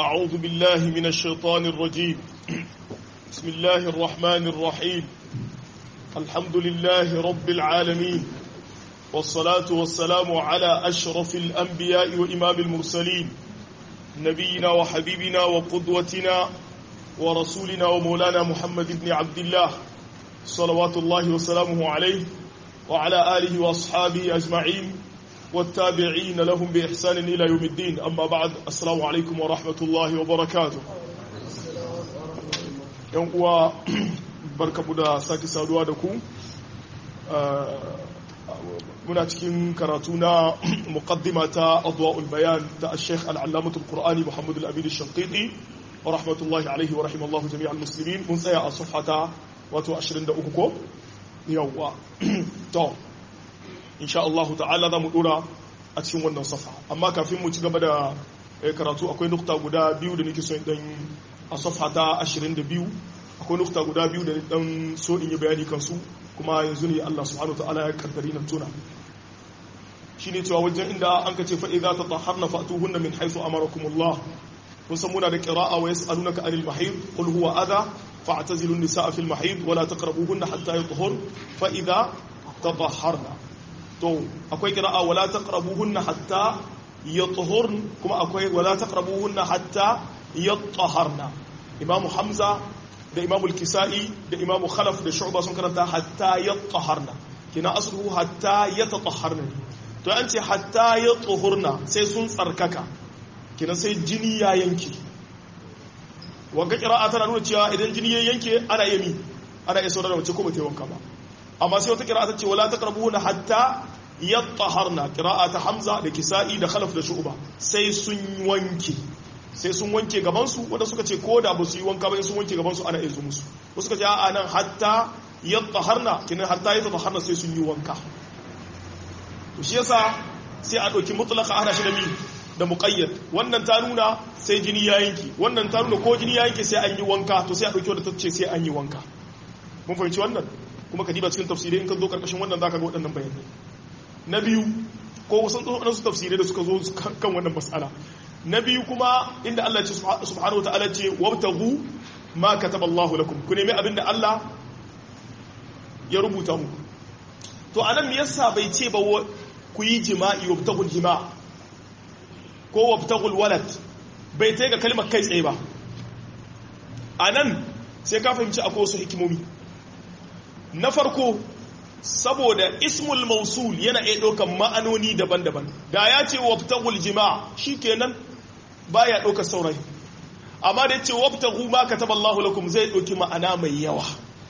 أعوذ بالله من الشيطان الرجيم بسم الله الرحمن الرحيم الحمد لله رب العالمين والصلاة والسلام على أشرف الأنبياء وإمام المرسلين نبينا وحبيبنا وقدوتنا ورسولنا ومولانا محمد بن عبد الله صلوات الله وسلامه عليه وعلى آله وأصحابه أجمعين والتابعين لهم بإحسان إلى يوم الدين أما بعد السلام عليكم ورحمة الله وبركاته يوم قوى بركة بدا ساكي سادوا دكو muna cikin karatu na muqaddima ta adwa'ul bayan ta al-sheikh al-allamah al-qur'ani muhammad al-abid al-shanqiti wa rahmatullahi alayhi wa rahimallahu jami'al muslimin mun tsaya a safhata wato 23 ko yawwa to insha Allah ta'ala za mu dora a cikin wannan safa amma kafin mu ci gaba da karatu akwai nukta guda biyu da nake so in dan a safa ta 22 akwai nukta guda biyu da dan so in yi bayani kansu kuma yanzu ne Allah subhanahu ta'ala ya kaddari nan tuna shine cewa wajen inda an ka ce fa idza tatahharna fa'tuhunna min haythu amarakumullah kun san muna da qira'a wa yas'alunaka anil mahid qul huwa adha fa'tazilu an-nisaa fil mahid wa la taqrabuhunna hatta yatahhur fa idza tatahharna to akwai qira'a wa la taqrabuhunna hatta yatahhurn kuma akwai wa la taqrabuhunna hatta yatahharna imamu hamza da imamu al-kisa'i da imamu khalaf da shu'ba sun karanta hatta yatahharna kina asluhu hatta yatatahharna to an ce hatta yatahhurna sai sun tsarkaka kina sai jini ya yanke wanga qira'a tana nuna cewa idan jini ya yanke ana yami ana iya saurara mace ko ba ta wanka ba amma sai wata qira'a ta ce wala taqrabuna hatta yatahharna qira'a ta hamza da kisa'i da khalaf da shu'ba sai sun wanke sai sun wanke gabansu wanda suka ce ko da ba su yi wanka ba sun wanke gabansu ana izu musu wasu suka ce a nan hatta yatahharna kinan hatta yatahharna sai sun yi wanka to shi yasa sai a dauki mutlaqa ana shi da mi da muqayyad wannan ta nuna sai jini ya yanki wannan ta nuna ko jini ya yanke sai an yi wanka to sai a dauki wanda ta ce sai an yi wanka mun fahimci wannan kuma ka diba cikin tafsirai in ka zo karkashin wannan zaka ga waɗannan bayanai na biyu ko wasu wasu tafsirai da suka zo kan wannan mas'ala na biyu kuma inda Allah ce subhanahu wa ta'ala ce wabtaghu ma kataba Allahu lakum ku nemi abinda Allah ya rubuta muku to anan me yasa bai ce ba ku yi jima'i wabtaghul jima' ko wabtaghul walad bai tai ga kalmar kai tsaye ba anan sai ka fahimci akwai wasu hikimomi na farko saboda ismul mausul yana iya ɗaukan ma'anoni daban-daban da ya ce wabtagul jima shi kenan ba ya ɗaukar saurayi amma da ya ce wabtagu ma ka taɓa Allah lakum zai ɗauki ma'ana mai yawa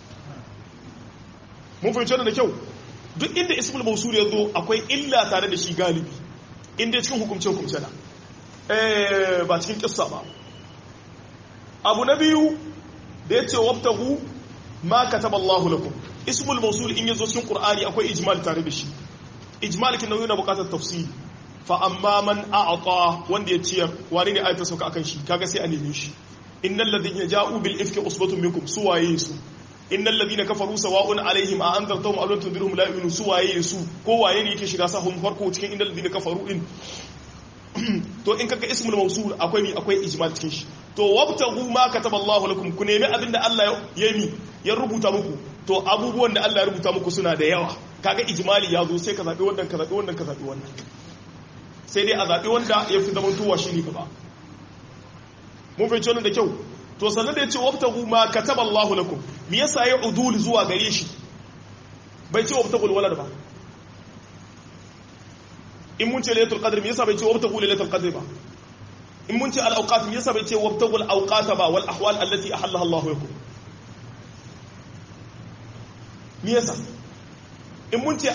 mun fahimci da kyau duk inda ismul mausul ya zo akwai illa tare da shi galibi inda cikin hukumce-hukumce na ba cikin kissa ba abu na biyu da ya ce wabtagu ma ka taɓa Allah lakum ismul mausul in yazo cikin qur'ani akwai ijmal tare da shi ijmal kin yana bukatar tafsiri fa amma man a'ta wanda ya ciyar wani ne ayata sauka akan shi kaga sai a neme shi innal ladina ja'u bil ifki usbatun minkum suwaye su innal ladina kafaru sawa'un alaihim a anzartahum aw lam tundirhum la yu'minu suwaye su ko waye ne yake shiga sahun farko cikin innal ladina kafaru din to in kaga ismul mausul akwai mi akwai ijmal cikin shi to wabtaghu ma kataba Allahu lakum ku nemi abinda Allah ya yi ya rubuta muku to abubuwan da Allah ya rubuta muku suna da yawa kaga ijmali ya zo sai ka zabi wannan ka zabi wannan ka zabi wannan sai dai a zabi wanda ya fi zaman tuwa shine gaba mun fahimci wannan da kyau to sannan da ya ce wabtaghu ma kataba Allahu lakum me yasa ya udul zuwa gare shi bai ce wabtaghul walad ba in mun ce lailatul qadr me yasa bai ce wabtaghu lailatul qadr ba in mun ce al awqat me yasa bai ce wabtaghul awqat ba wal ahwal allati ahalla Allahu lakum me yasa in mun ce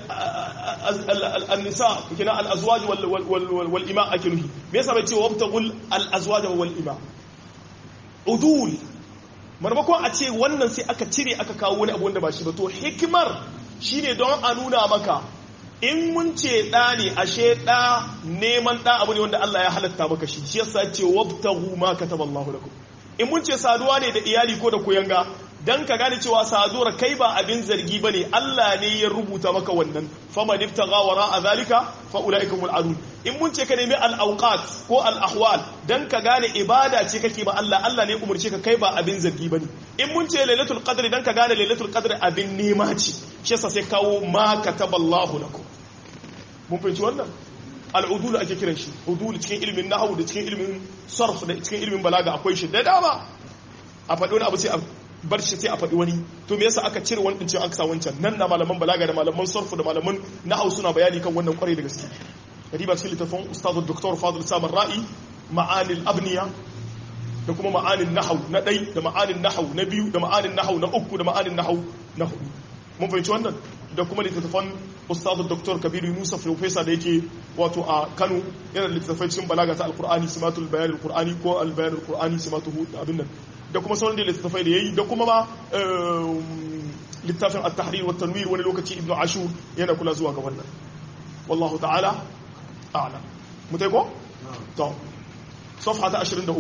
al-nisa kina al-azwaj wal ima ake nuhi me yasa bai ce wabtagul al-azwaj wal ima udul marmakon a ce wannan sai aka cire aka kawo wani abu wanda ba shi ba to hikimar shine don a nuna maka in mun ce ɗa ne ashe ɗa neman ɗa abu ne wanda Allah ya halatta maka shi shi yasa ce wabtagu ma kataba Allahu lakum in mun ce saduwa ne da iyali ko da kuyanga dan ka gane cewa sadura kai ba abin zargi bane Allah ne ya rubuta maka wannan faman ibtagha wara zalika fa ulaika hum al'adun in mun ce ka nemi al-awqat ko al-ahwal dan ka gane ibada ce kake ba Allah Allah ne umurce ka kai ba abin zargi bane in mun ce lailatul qadri dan ka gane lailatul qadri abin nema ce shi yasa sai kawo ma kataballahu lakum mun fahimci wannan al'udul ake kiran shi udul cikin ilimin nahwu da cikin ilimin sarf da cikin ilimin balaga akwai shi da dama a faɗi wani abu sai a bar shi sai a faɗi wani to me yasa aka cire wani ɗin an kasa wancan nan na malaman balaga da malaman sarf da malaman nahwu suna bayani kan wannan kwarai da gaske kadiba cikin littafin ustadu dr fadl samar ra'i ma'anil abniya da kuma ma'anin nahwu na ɗai da ma'anin nahwu na biyu da ma'anin nahwu na uku da ma'anin nahwu na hudu mun fahimci wannan da kuma littattafan ustazu dr kabiru musa profesa da yake wato a kano yana da littattafai cikin balaga ta alkur'ani simatul bayan alkur'ani ko albayan alkur'ani simatuhu da abin nan da kuma sauran da littattafai da yayi da kuma ma littafin at-tahrir wa tanwir wani lokaci ibnu ashur yana kula zuwa ga wannan wallahu ta'ala a'lam mutai ko to safha ta 23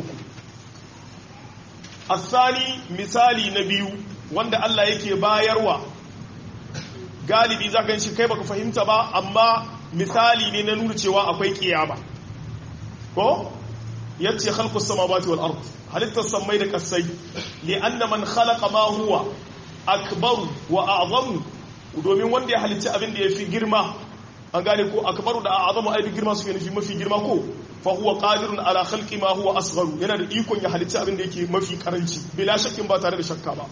الثاني misali na biyu wanda Allah yake bayarwa galibi za ka shi kai baka fahimta ba amma misali ne na nuna cewa akwai kiyama ko yace khalqus samawati wal ard halittar samai da kasai li anna man khalaqa ma huwa akbaru wa a'zamu domin wanda ya halicci abin da yafi girma an gane ko akbaru da a'zamu ai girma suke nufi mafi girma ko fa huwa qadirun ala khalqi ma huwa asgharu yana da ikon ya halicci abin da yake mafi karanci bila shakkin ba tare da shakka ba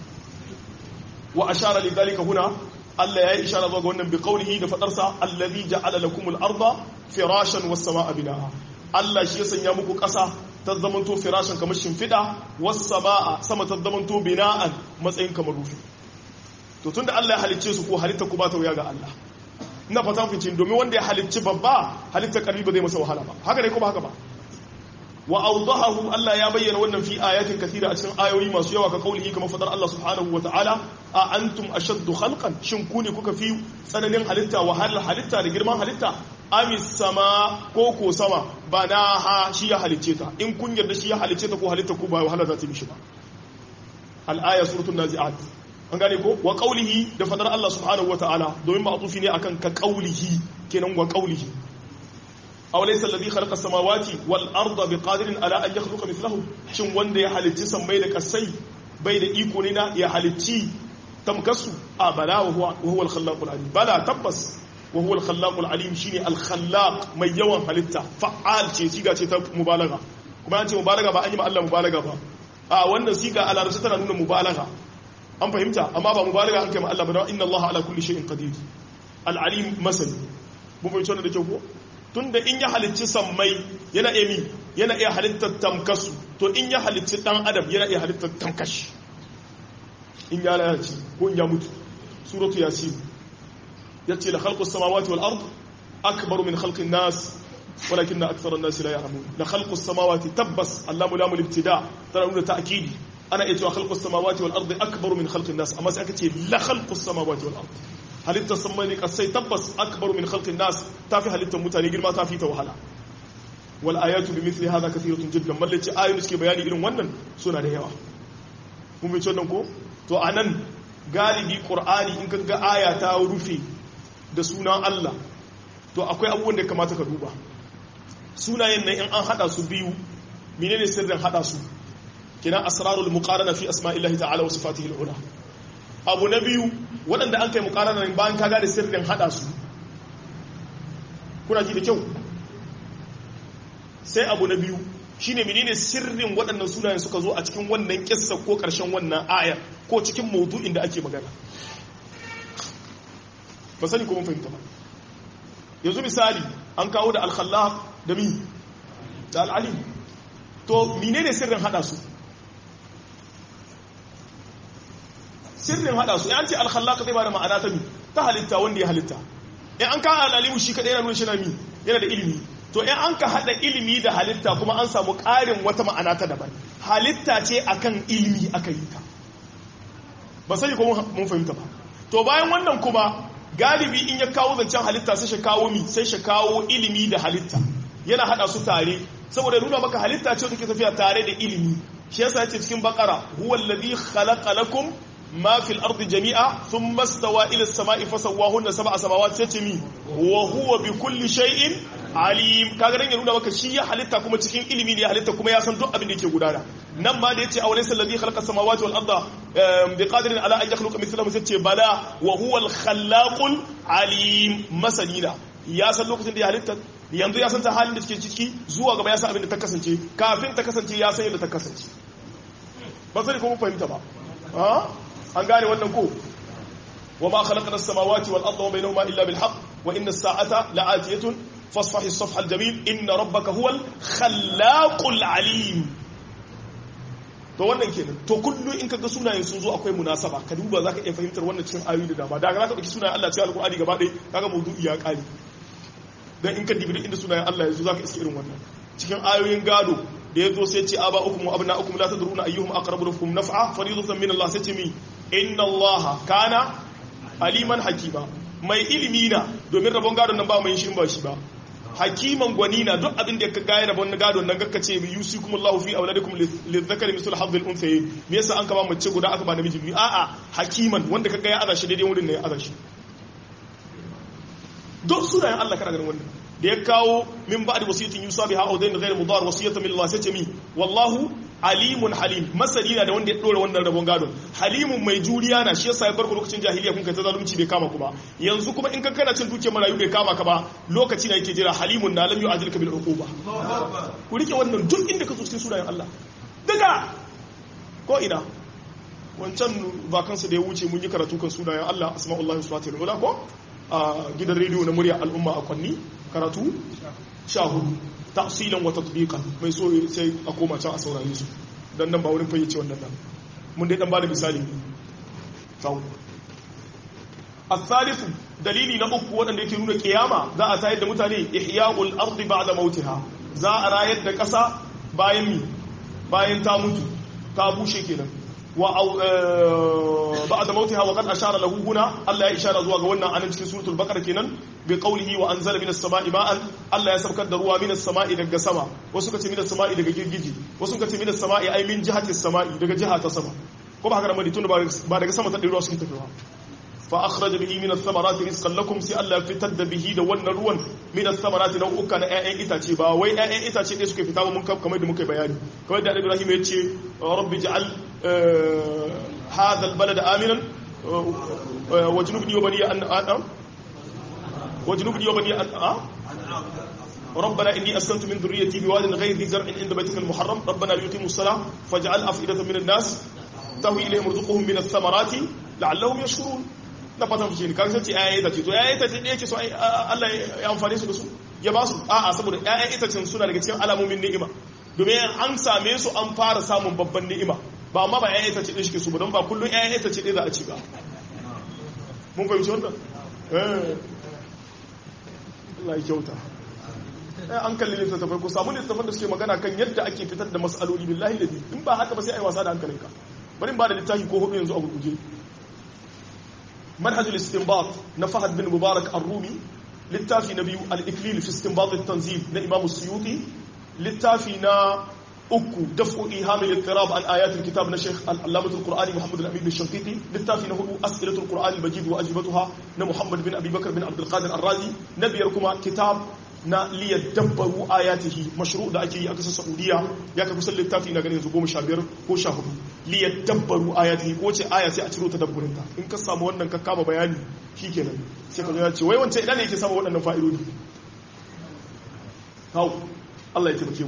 wa ashara lidhalika huna Allah ya yi ishara zuwa ga wannan bi qaulihi da fadarsa allazi ja'ala lakumul arda firashan was samaa binaa Allah shi ya sanya muku ƙasa ta zamanto firashan kamar shimfida was samaa sama ta zamanto bina'an matsayin kamar rufi to tunda Allah ya halicce su ko halitta ku ba ta wuya ga Allah ina fata ku cin domin wanda ya halicci babba halitta karbi ba zai masa wahala ba haka ne ko ba haka ba wa awdahahu Allah ya bayyana wannan fi ayatin kathira a cikin ayoyi masu yawa ka kaulihi kamar fadar Allah subhanahu wa ta'ala a antum ashaddu khalqan shin ku ne kuka fi tsananin halitta wahalar halitta da girman halitta amis sama ko ko sama ba na ha shi ya halicce ta in kun yarda shi ya halicce ta ko halitta ku ba wahala za ta mishi ba al-aya suratul nazi'at an gane ko wa qaulihi da fadar Allah subhanahu wa ta'ala domin ma'tufi ne akan ka qaulihi kenan wa qaulihi aw laysa alladhi khalaqa samawati wal arda biqadirin ala an yakhluqa mithlahum shin wanda ya halicci sammai da kasai bai da iko ne na ya halicci tamkasu a bala wa huwa huwa al khallaqul alim bala tabbas wa huwa al khallaqul alim shine al khallaq mai yawan halitta fa'al ce siga ce ta mubalaga kuma an ce mubalaga ba an yi ma Allah mubalaga ba a wannan siga a larabci tana nuna mubalaga an fahimta amma ba mubalaga an kai ma Allah ba don inna Allah ala kulli shay'in qadir al alim masani mun fahimci wannan da kyau ko tunda in ya halicci sammai yana iya mi yana iya halittar tamkasu to in ya halicci dan adam yana iya halittar tamkashi in ya lalace ko in ya mutu suratu yasin yace la khalqus samawati wal ard akbar min khalqin nas walakin akthara an-nas la ya'lamun la khalqus samawati tabbas allamu lamul ibtida tana nuna ta'kidi ana iya cewa khalqus samawati wal ard akbar min khalqin nas amma sai aka ce la khalqus samawati wal ard halittar sammani kasai tabbas akbar min khalqin nas tafi halittar mutane girma tafi ta wahala wal ayatu bi mithli hadha kathiratun jiddan mallaci ayoyi suke bayani irin wannan suna da yawa kun bi wannan ko to anan galibi qur'ani in ka ga aya ta rufe da sunan Allah to akwai abubuwan da kamata ka duba sunayen nan in an hada su biyu menene sirrin hada su kina asrarul muqarana fi asma'illahi ta'ala wa sifatihi al-ula abu na biyu waɗanda an kai mukarana bayan kaga da sirrin hada su kuna ji da kyau sai abu na biyu shine menene sirrin waɗannan sunayen suka zo a cikin wannan kissa ko ƙarshen wannan ayar ko cikin maudu'in da ake magana ba sani ko mun fahimta ba yanzu misali an kawo da alkhallaq da mi da al'alim to menene sirrin hada su sirrin hada su an ce alkhallaq zai bada ma'ana ta mi ta halitta wanda ya halitta in an ka alalimu shi kadai yana nuna shi na mi yana da ilimi to in an ka hada ilimi da halitta kuma an samu ƙarin wata ma'ana ta daban halitta ce akan ilimi aka yi ta ba sai ko mun fahimta ba to bayan wannan kuma galibi in ya kawo zancen halitta sai shi kawo mi sai shi kawo ilimi da halitta yana hada su tare saboda nuna maka halitta ce take tafiya tare da ilimi shi yasa yace cikin bakara huwa alladhi khalaqa lakum ma fil ardi jami'a thumma stawa ila as-sama'i fasawwahunna sab'a samawati sai ce mi wa huwa bi kulli shay'in alim kaga dan ya nuna maka shi ya halitta kuma cikin ilimi ne ya halitta kuma ya san duk abin da yake gudana nan ma da yace awalaysa alladhi khalaqa as-samawati wal arda bi qadirin ala an yakhluqa mithlahum sai ce bala wa huwa al-khallaqul alim masanina ya san lokacin da ya halitta yanzu ya san ta halin da take ciki zuwa gaba ya san abin da ta kasance kafin ta kasance ya san yadda ta kasance ba sai ko mun fahimta ba an gane wannan ko wa ma khalaqna as-samawati wal arda wa bainahuma illa bil haqq wa inna as-sa'ata la'atiyatun fasfahi as-safha al-jamil inna rabbaka huwal khallaqul alim to wannan kenan to kullu in kaga sunayen sun zo akwai munasaba ka duba zaka iya fahimtar wannan cikin ayoyi da dama daga zaka dauki sunayen Allah cikin alqur'ani gaba ɗaya kaga maudu'i ya kare dan in ka dibi inda sunayen Allah yanzu zaka iske irin wannan cikin ayoyin gado da yazo sai ce aba ukum wa abna ukum la tadruna ayyuhum aqrabu lakum naf'a fariidatan min Allah sai ce mi inna Allah kana aliman hakima mai ilimi na domin rabon gadon nan ba mai shi ba shi ba hakiman gwani na duk abin da ka gaya rabon na gadon nan gakka ce yusikum Allahu fi auladikum lidhakari mislu hadhil unthayayn me yasa an kama mace guda aka ba namiji biyu a'a hakiman wanda ka gaya aza shi daidai wurin ne ya aza shi duk sunayen Allah kana ganin wannan da ya kawo min ba'di wasiyatin yusa biha aw dayn ghayr mudar wasiyatan min Allah sai ce mi wallahu alimun halim masani na da wanda ya dora wannan rabon gadon halimun mai juriya na shi yasa ya farko lokacin jahiliya kun kai ta zalunci bai kama ku ba yanzu kuma in ka kana cin dukiyar marayu bai kama ka ba lokaci na yake jira halimun na lam yu'ajilka bil uquba ku rike wannan duk inda ka zo cikin sunayen Allah daga ko ina wancan vakansa da ya wuce mun yi karatu kan sunayen Allah asma'ullahi subhanahu wa ta'ala ko a gidan rediyo na murya al'umma a kwanni karatu sha hudu tafsilan wa tatbiqan mai so sai a koma can a saurare su dan nan ba wurin fayyace wannan nan mun dai dan bada misali ne sau الثالث dalili na uku wanda yake nuna kiyama za a tayar da mutane ihya'ul ardi ba'da mautiha za a rayar da ƙasa bayan mi bayan ta mutu ta bushe kenan wa ba'da mautiha wa qad ashara lahu huna Allah ya ishara zuwa ga wannan anan cikin suratul baqara kenan bi qawlihi wa anzala minas sama'i ma'an Allah ya saukar da ruwa minas sama'i daga sama wasu kace minas sama'i daga girgiji wasu kace minas sama'i ai min jihatis sama'i daga jiha ta sama ko ba haka da maditun ba daga sama ta ruwa suke tafiya fa akhraja bihi min ath-thamarati rizqan lakum sai Allah ya fitar da bihi da wannan ruwan min ath-thamarati na uka na ƴaƴan itace ba wai ƴaƴan itace ɗaya suke fita ba mun kamar da muka bayani kamar da Ibrahim ya ce rabbi ja'al hadha al-balada aminan wajnubni wa bani an adam wajnubni wa bani an ربنا إني أسكنت من ذريتي بواد غير ذي زرع عند بيتك المحرم ربنا ليقيموا الصلاة فاجعل أفئدة من الناس تهوي إليهم رزقهم من الثمرات لعلهم يشكرون na fatan fice ne kaga sai ƴaƴan itace to ƴaƴan itace ne yake so Allah ya amfane su da su ya ba su a'a saboda ƴaƴan itacen suna daga cikin alamomin ni'ima domin an same su an fara samun babban ni'ima ba amma ba ƴaƴan itace ɗin shi ke su ba don ba kullum ƴaƴan itace ɗin za a ci ba mun fahimci wannan eh Allah ya kyauta an kalli littattafai ko samu littattafan da suke magana kan yadda ake fitar da mas'aloli billahi da in ba haka ba sai a yi wasa da hankalinka bari ba da littafi ko hudu yanzu a gurguje manhajul istinbat na fahad bin mubarak ar-rumi littafi na biyu al-iklil fi istinbat at-tanzil na imam suyuti littafi na uku daf'u ihamil ittirab an ayatul kitab na sheikh al-allamah al-qur'ani muhammad al-amin al-shanqiti littafi na hudu as'ilatul qur'an al-majid wa ajibatuha na muhammad bin abi bakr bin abd al-qadir ar-razi na biyar kuma kitab na liyar dabbaru ayatihi mashru da ake yi a kasar saudiya ya ka kusan littafi na ganin yanzu goma sha biyar ko sha hudu liyar dabbaru ayatihi ko ce aya sai a ciro ta dabburinta in ka samu wannan ka kama bayani shi kenan sai ka zo ya ce wai wancan idan ne yake samu waɗannan fa'idodi hau Allah ya taimake mu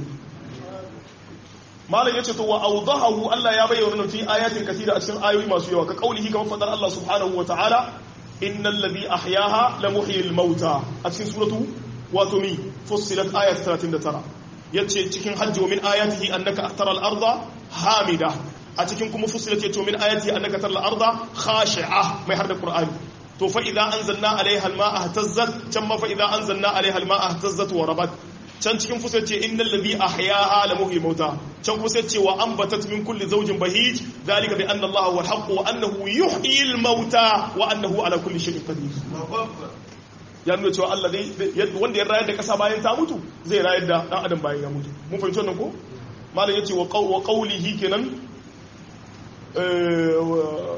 malam yace to wa awdahu Allah ya bayyana fi ayatin kathira a cikin ayoyi masu yawa ka kaulihi kamar fadar Allah subhanahu wa ta'ala innal ladhi ahyaha la muhyil mauta a cikin suratu wato mi fussilat ayat 39 yace cikin hajji wa min ayatihi annaka ahtara al-arda hamida a cikin kuma fussilat yace min ayatihi annaka tara al-arda khashi'a mai har da qur'ani to fa idza anzalna alaiha al-ma'a ihtazzat can ma fa idza anzalna alaiha al-ma'a ihtazzat wa rabat can cikin fusa ce innal ladhi ahyaha la muhyi mauta can kuma sai ce wa anbatat min kulli zawjin bahij zalika bi anna allaha huwa al-haqq wa annahu yuhyi al-mauta wa annahu ala kulli shay'in qadir ya nuna cewa Allah zai wanda ya rayar da kasa bayan ta mutu zai rayar da dan adam bayan ya mutu mun fahimci wannan ko malam yace wa qawlihi kenan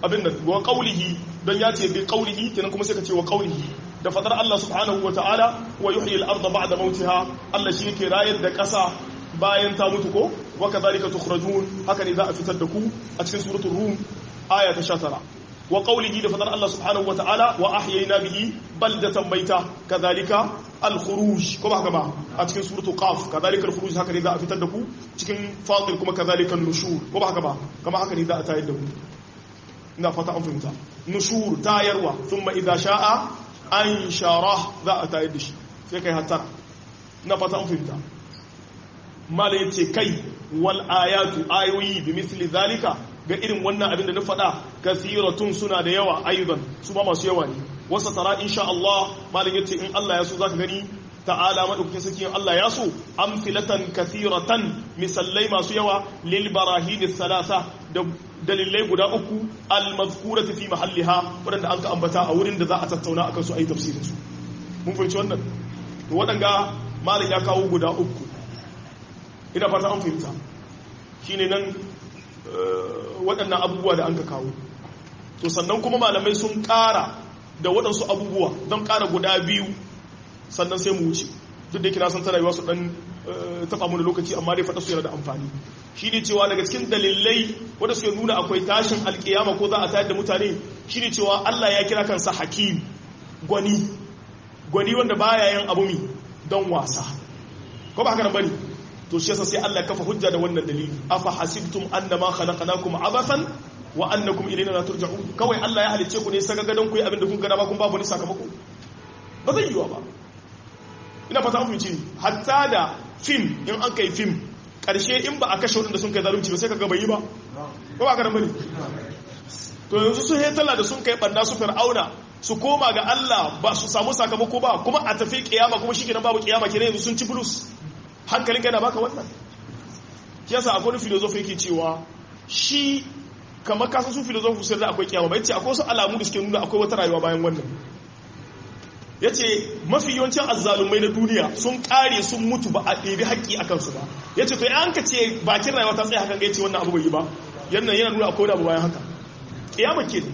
abin nan wa qawlihi don ya ce bi qawlihi kenan kuma sai ka ce wa qawlihi da fadar Allah subhanahu wa ta'ala wa yuhyi al-ardha ba'da mautiha Allah shi yake rayar da ƙasa bayan ta mutu ko wa kadhalika tukhrajun haka ne za a fitar da ku a cikin suratul rum aya ta 19 wa qawlihi da fadar Allah subhanahu wa ta'ala wa ahyayna bihi baldatan maita kadhalika al-khuruj ko ba haka ba a cikin suratul qaf kadhalika al-khuruj haka ne za a fitar da ku cikin fatir kuma kadhalika an-nushur ko ba haka ba kama haka ne za a tayar da ku ina fata an fahimta nushur tayarwa thumma idha sha'a an shara za a tayar da shi sai kai hattara na fata an fahimta mala ya ce kai wal ayatu ayoyi bi misli zalika ga irin wannan abin da na faɗa kathiratun suna da yawa ayyuban su ba masu yawa ne wasa tara insha Allah malam yace in Allah ya so zaka gani ta'ala madaukakin sarki Allah ya so amfilatan kathiratan misallai masu yawa lil barahin thalatha da dalilai guda uku al-mazkurati fi mahalliha wadanda an ka ambata a wurin da za a tattauna akan su ayi tafsirin su mun fahimci wannan to wadanga malam ya kawo guda uku ina fata an fahimta shine nan waɗannan abubuwa da an ka kawo to sannan kuma malamai sun ƙara da waɗansu abubuwa don ƙara guda biyu sannan sai mu wuce duk da kira san tana yi wasu ɗan taɓa mu da lokaci amma dai faɗa su yana da amfani shi ne cewa daga cikin dalilai wanda suke nuna akwai tashin alkiyama ko za a tayar da mutane shi ne cewa Allah ya kira kansa hakim gwani gwani wanda baya yin abu mi don wasa ko ba haka nan bane to shi yasa sai Allah ya kafa hujja da wannan dalili afa hasibtum annama khalaqnakum abathan wa annakum ilayna la turja'un kawai Allah ya halice ku ne saka gadon ku yi abin da kun gada ba kun babu ni sakamako ba zai yiwa ba ina fata an fice hatta da film in an kai film karshe in ba a kashe wadanda sun kai zalunci ba sai ka gaba yi ba ko ba ka bane to yanzu su hetala da sun kai banda su fir'auna su koma ga Allah ba su samu sakamako ba kuma a tafi kiyama kuma shi kenan babu kiyama kenan yanzu sun ci bulus hankalin kai na baka wannan kiyasa akwai wani filozofi yake cewa shi kamar kasan su filozofi sai da akwai kiyama ba yace akwai wasu alamu da suke nuna akwai wata rayuwa bayan wannan ya ce mafi yawancin azzalumai na duniya sun kare sun mutu ba a ɗebi haƙƙi a kansu ba ya ce to ya ka ce bakin rayuwa ta tsaye hakan ga ya ce wannan abu bai yi ba yannan yana nuna akwai abu bayan haka ƙiyama ke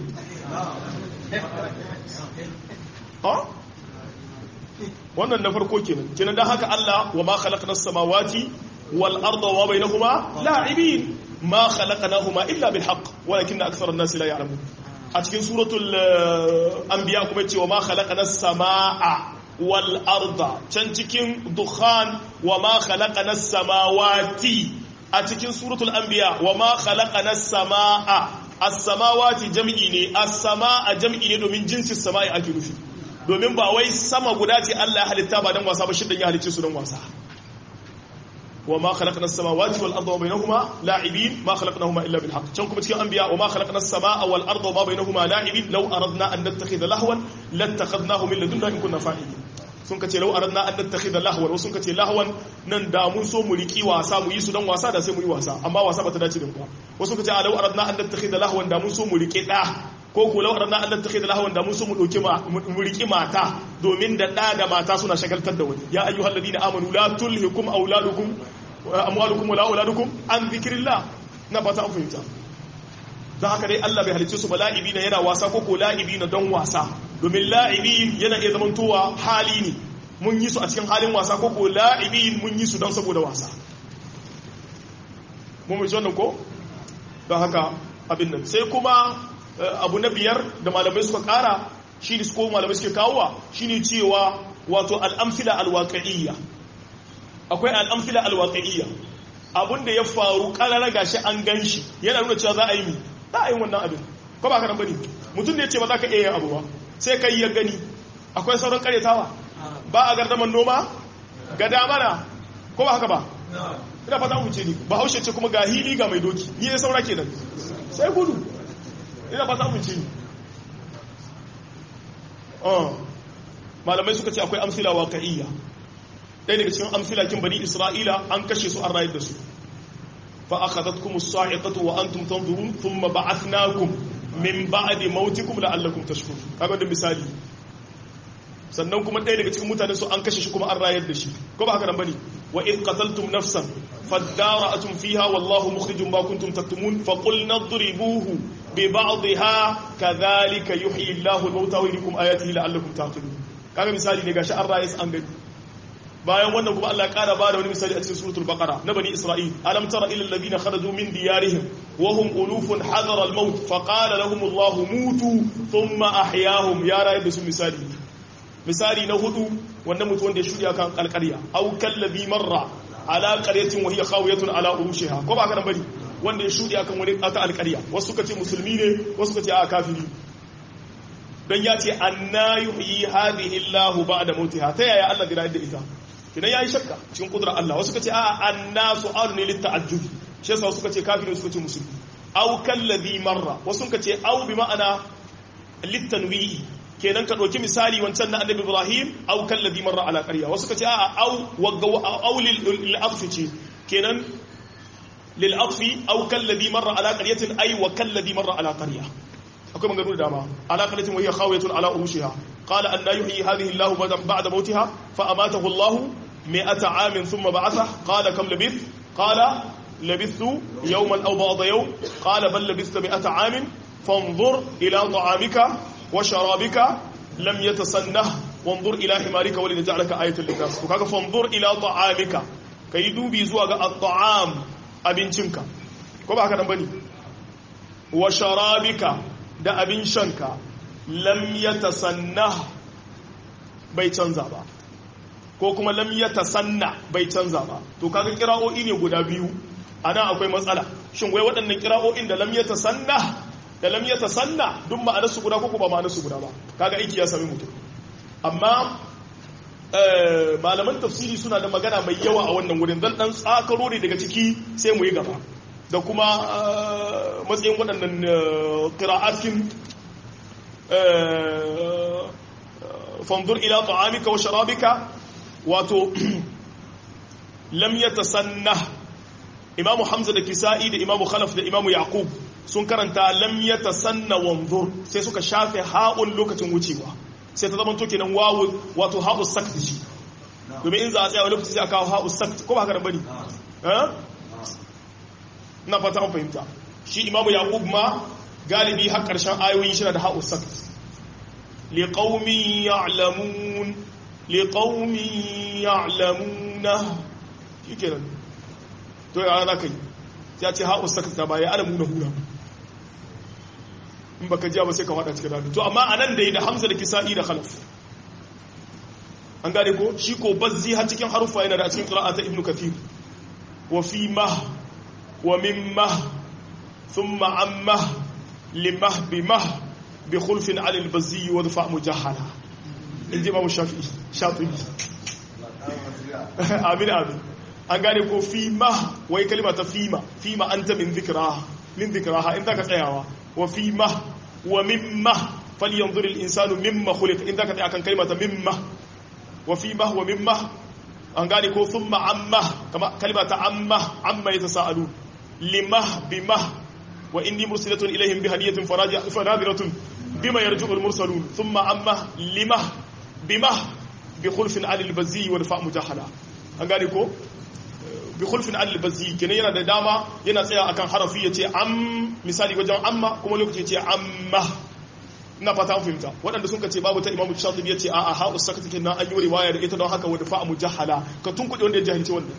ha wannan na farko kenan kenan dan haka Allah wa ma khalaqna as-samawati wal arda wa bainahuma la'ibin ma khalaqnahuma illa bil haqq walakinna akthara an-nasi la ya'lamun a cikin suratul anbiya kuma cewa ma khalaqana samaa wal arda can cikin dukhan wa ma khalaqana samawati a cikin suratul anbiya wa ma khalaqana samaa as-samawati jam'i ne as-samaa jam'i ne domin jinsin sama'i ake nufi domin ba wai sama guda ce Allah ya halitta ba dan wasa ba shidan ya halicce su dan wasa وما خلقنا السماوات والارض وبينهما لاعبين ما خلقناهما الا بالحق كان كما cikin anbiya وما خلقنا السماء والارض وما بينهما لاعبين لو اردنا ان نتخذ لهوا لاتخذناه من لدنا ان كنا فاعلين sun kace lau aradna an nattakhidha lahwan sun kace lahwan nan da mun so mu riki wasa mu yi su dan wasa da sai mu yi wasa amma wasa bata dace da mu wasu kace lau aradna an nattakhidha lahwan da mun so mu riki da ko ko lau aradna an nattakhidha lahwan da mun so mu dauki mu riki mata domin da da da mata suna shagaltar da wani ya ayyuhal ladina amanu la tulhikum auladukum amwalukum wala auladukum an dhikrillah na fata an fahimta don haka dai Allah bai halicce su ba la'ibi na yana wasa ko ko la'ibi na don wasa domin la'ibi yana iya zamantowa hali ne mun yi su a cikin halin wasa ko ko la'ibi mun yi su don saboda wasa mun mai wannan ko don haka abin nan sai kuma abu na biyar da malamai suka kara shi ne ko malamai suke kawowa shi ne cewa wato al'amfila alwaƙa'iyya akwai al'amfila alwaƙa'iyya abin da ya faru ƙarar gashi an gan shi yana nuna cewa za a yi mi za a yi wannan abin ko ba ka nan bane mutum da ya ce ba za ka iya yin abu ba sai ka yi ya gani akwai sauran karyatawa ba a gardaman noma ga damana ko ba haka ba ina fata mu ce ni ba haushe ce kuma ga hili ga mai doki ni ya saura kenan sai gudu ina fata mu ce ni malamai suka ce akwai amsila waƙa'iyya ɗaya daga cikin amsila kin bani isra'ila an kashe su an rayar da su فأخذتكم الصاعقة وأنتم تنظرون ثم بعثناكم من بعد موتكم لعلكم تشكرون kaga da misali sannan kuma ɗaya daga cikin mutane su an kashe shi kuma an rayar da shi ko ba haka nan bane wa id qataltum nafsan fadara'atum fiha wallahu mukhrijum ma kuntum taktumun fa qulna idribuhu bi ba'dihha kadhalika yuhyi Allahu al-mauta wa yuriikum ayatihi la'allakum taqilun kaga misali ne gashi an rayis an gani bayan wannan kuma Allah ya kara bada wani misali a cikin suratul baqara na bani isra'il alam tara ila alladhina kharaju min diyarihim wa hum ulufun hadara al-maut fa qala lahum Allah mutu thumma ahyahum ya rayu da su misali misali na hudu wannan mutu wanda ya shirya kan kalkariya aw kallabi marra ala qaryatin wa hiya khawiyatun ala urushiha ko ba kana bari wanda ya shirya kan wani aka alkariya wasu suka ce musulmi ne wasu suka ce a kafiri dan ya ce anna yuhyi hadhihi Allah ba'da mautiha ta yaya Allah zai da ita kinan yayi shakka cikin kudrar Allah wasu suka ce a anna su'al ne litta'ajjub shi yasa suka ce kafiri suka ce musulmi aw kallabi marra wasu suka ce aw bi ma'ana littanwi'i kenan ka ɗauki misali wancan na annabi ibrahim au kallazi marra ala qarya wasu ka ce a'a au wagga au lil afsi ce kenan lil afsi au kallazi marra ala qaryatin ay wa kallazi marra ala qarya akwai maganganu da dama ala qaryatin wa hiya khawiyatun ala urushiha qala an la yuhyi hadhihi allah ba'da mautiha fa amatahu allah mi'ata amin thumma ba'atha qala kam labith qala labithu yawman aw ba'da yawm qala bal labithta mi'ata amin fanzur ila ta'amika وشرابك لم يتسنه وانظر الى حمارك ولنجعلك ايه للناس to kaga fanzur ila ta'amika kai dubi zuwa ga at-ta'am abincinka ko ba haka nan bane wa sharabika da abin shanka lam yatasannah bai canza ba ko kuma lam yatasanna bai canza ba to kaga kira'o'i ne guda biyu ana akwai matsala shin wai waɗannan kira'o'in da lam yatasanna da lam ya tasanna duk ma'anarsu guda ko ba ma'anarsu guda ba kaga aiki ya sami mutum amma malaman tafsiri suna da magana mai yawa a wannan wurin dan dan tsakaro ne daga ciki sai mu yi gaba da kuma matsayin waɗannan qira'atin fanzur ila ta'amika wa sharabika wato lam yatasanna imamu hamza da kisa'i da imamu khalaf da imamu yaqub sun karanta lam yatasanna wanzur sai suka shafe ha'un lokacin wucewa sai ta zama to kenan wawu wato ha'u sakt shi domin in za a tsaya wani lokaci sai aka kawo ha'u sakt ko ba haka bane eh na fata an fahimta shi imamu yaqub ma galibi har karshen ayoyin shi da ha'u sakt liqaumin ya'lamun liqaumin ya'lamuna shikenan to ya ana kai ya ce ha'u sakt ta baya alamuna huna in baka jiya ba sai ka fada cikin rami to amma anan da yi da hamza da kisa'i da khalaf an gane ko shi ko bazzi har cikin harufa yana da cikin qira'a ta ibnu kathir wa fi mah wa min mah thumma amma limah bi mah bi khulfin ala al-bazzi wa dafa mujahala in ji imamu shafi'i shafi'i amin amin an gane ko fi mah wai kalima ta fima fima anta min dhikraha min dhikraha in ka tsayawa وفي مه ومما فلينظر الإنسان مما خلق إن ذاك أكن كلمة مما وفي مه ومما أن قال كو ثم عمه كما كلمة عمه عما يتساءلون لمه بمه وإني مرسلة إليهم بهدية فناظرة بما يرجع المرسلون ثم عمه لمه بمه بخلف على البزي ودفاع مجاهلة أن قال كو bi khulfin al-bazzi kenan yana da dama yana tsaya akan harafi yace am misali wajen amma kuma lokaci yace amma ina fata an fahimta waɗanda sun kace babu ta imamu shatibi yace a a ha'u sakata kenan an yi riwaya da ita don haka wadda fa'a mujahala ka tunkuɗe wanda ya jahilci wannan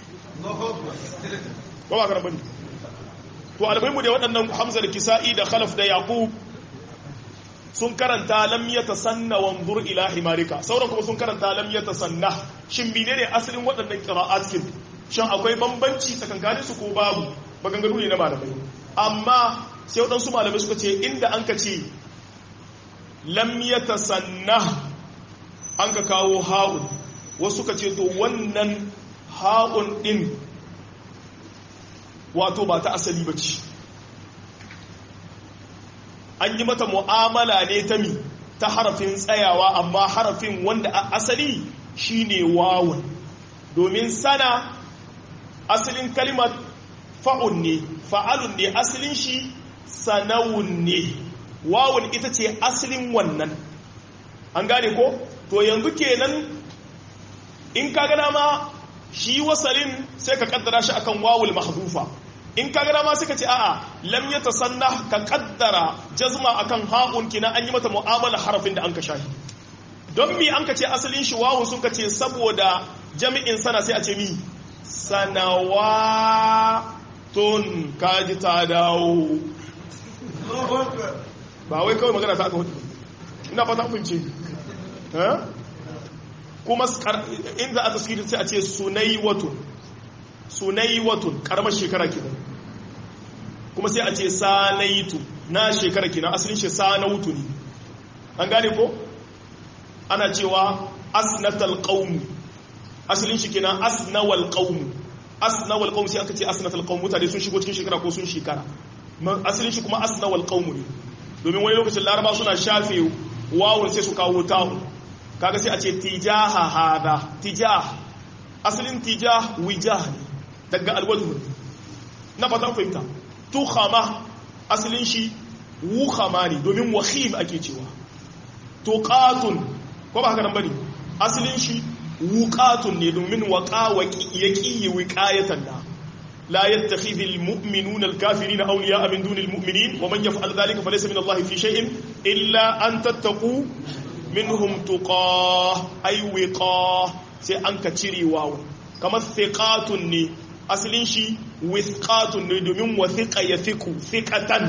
ba ba karambani to almuhimu da waɗannan hamza da kisa'i da khalaf da yaqub sun karanta lam yatasanna wanzur ila himarika sauran kuma sun karanta lam yatasanna shin menene asalin waɗannan qira'at kin shin akwai bambanci tsakankanin su ko babu maganganu ne na malamai amma sai waɗansu malamai suka ce inda an ka ce lam yatasanna an ka kawo ha'un wasu suka ce to wannan ha'un din wato ba ta asali ba ce an yi mata mu'amala ne ta mi ta harafin tsayawa amma harafin wanda a asali shine wawun domin sana asalin kalimar fa'un ne fa'alun ne asalin shi sanawun ne wawun ita ce asalin wannan an gane ko to yanzu kenan in ka gana ma shi wasalin sai ka kaddara shi akan wawul mahdufa in ka gada ma suka ce a'a lam ya tasanna ka kaddara jazma akan ha'un kina an yi mata mu'amala harafin da an ka shahi don mi an ka ce asalin shi wawun sun ka ce saboda jami'in sana sai a ce mi sanawatun kaji ta dawo ba wai kawai magana ta aka hudu ina fata kunce kuma inda a tasiri sai a ce sunaiwatun sunaiwatun karamar shekara kenan kuma sai a ce sanaitu na shekara kenan asalin shi sanautu ne an gane ko ana cewa asnatal qaum asalin shi kenan asnawal qaum asnawal qaum sai aka ce asnatal qaum mutane sun shigo cikin shekara ko sun shekara asalin shi kuma asnawal qaum ne domin wani lokacin laraba suna shafe wawun sai su kawo ta'u kaga sai a ce tijaha hada tijah asalin tijah wijah ne daga alwajhu na fata fahimta tukhama asalin shi wukhama ne domin wakhim ake cewa tuqatun ko ba haka nan bane asalin shi wuqatun ne domin waqa yaqi wiqayatan da لا يتخذ المؤمنون الكافرين أولياء من دون المؤمنين ومن يفعل ذلك فليس من الله في شيء إلا أن تتقوا منهم تقاه أي وقاه سي أنك تشري واو كما ثقات ني أصلين شي وثقات ني دومين وثق يثق ثقة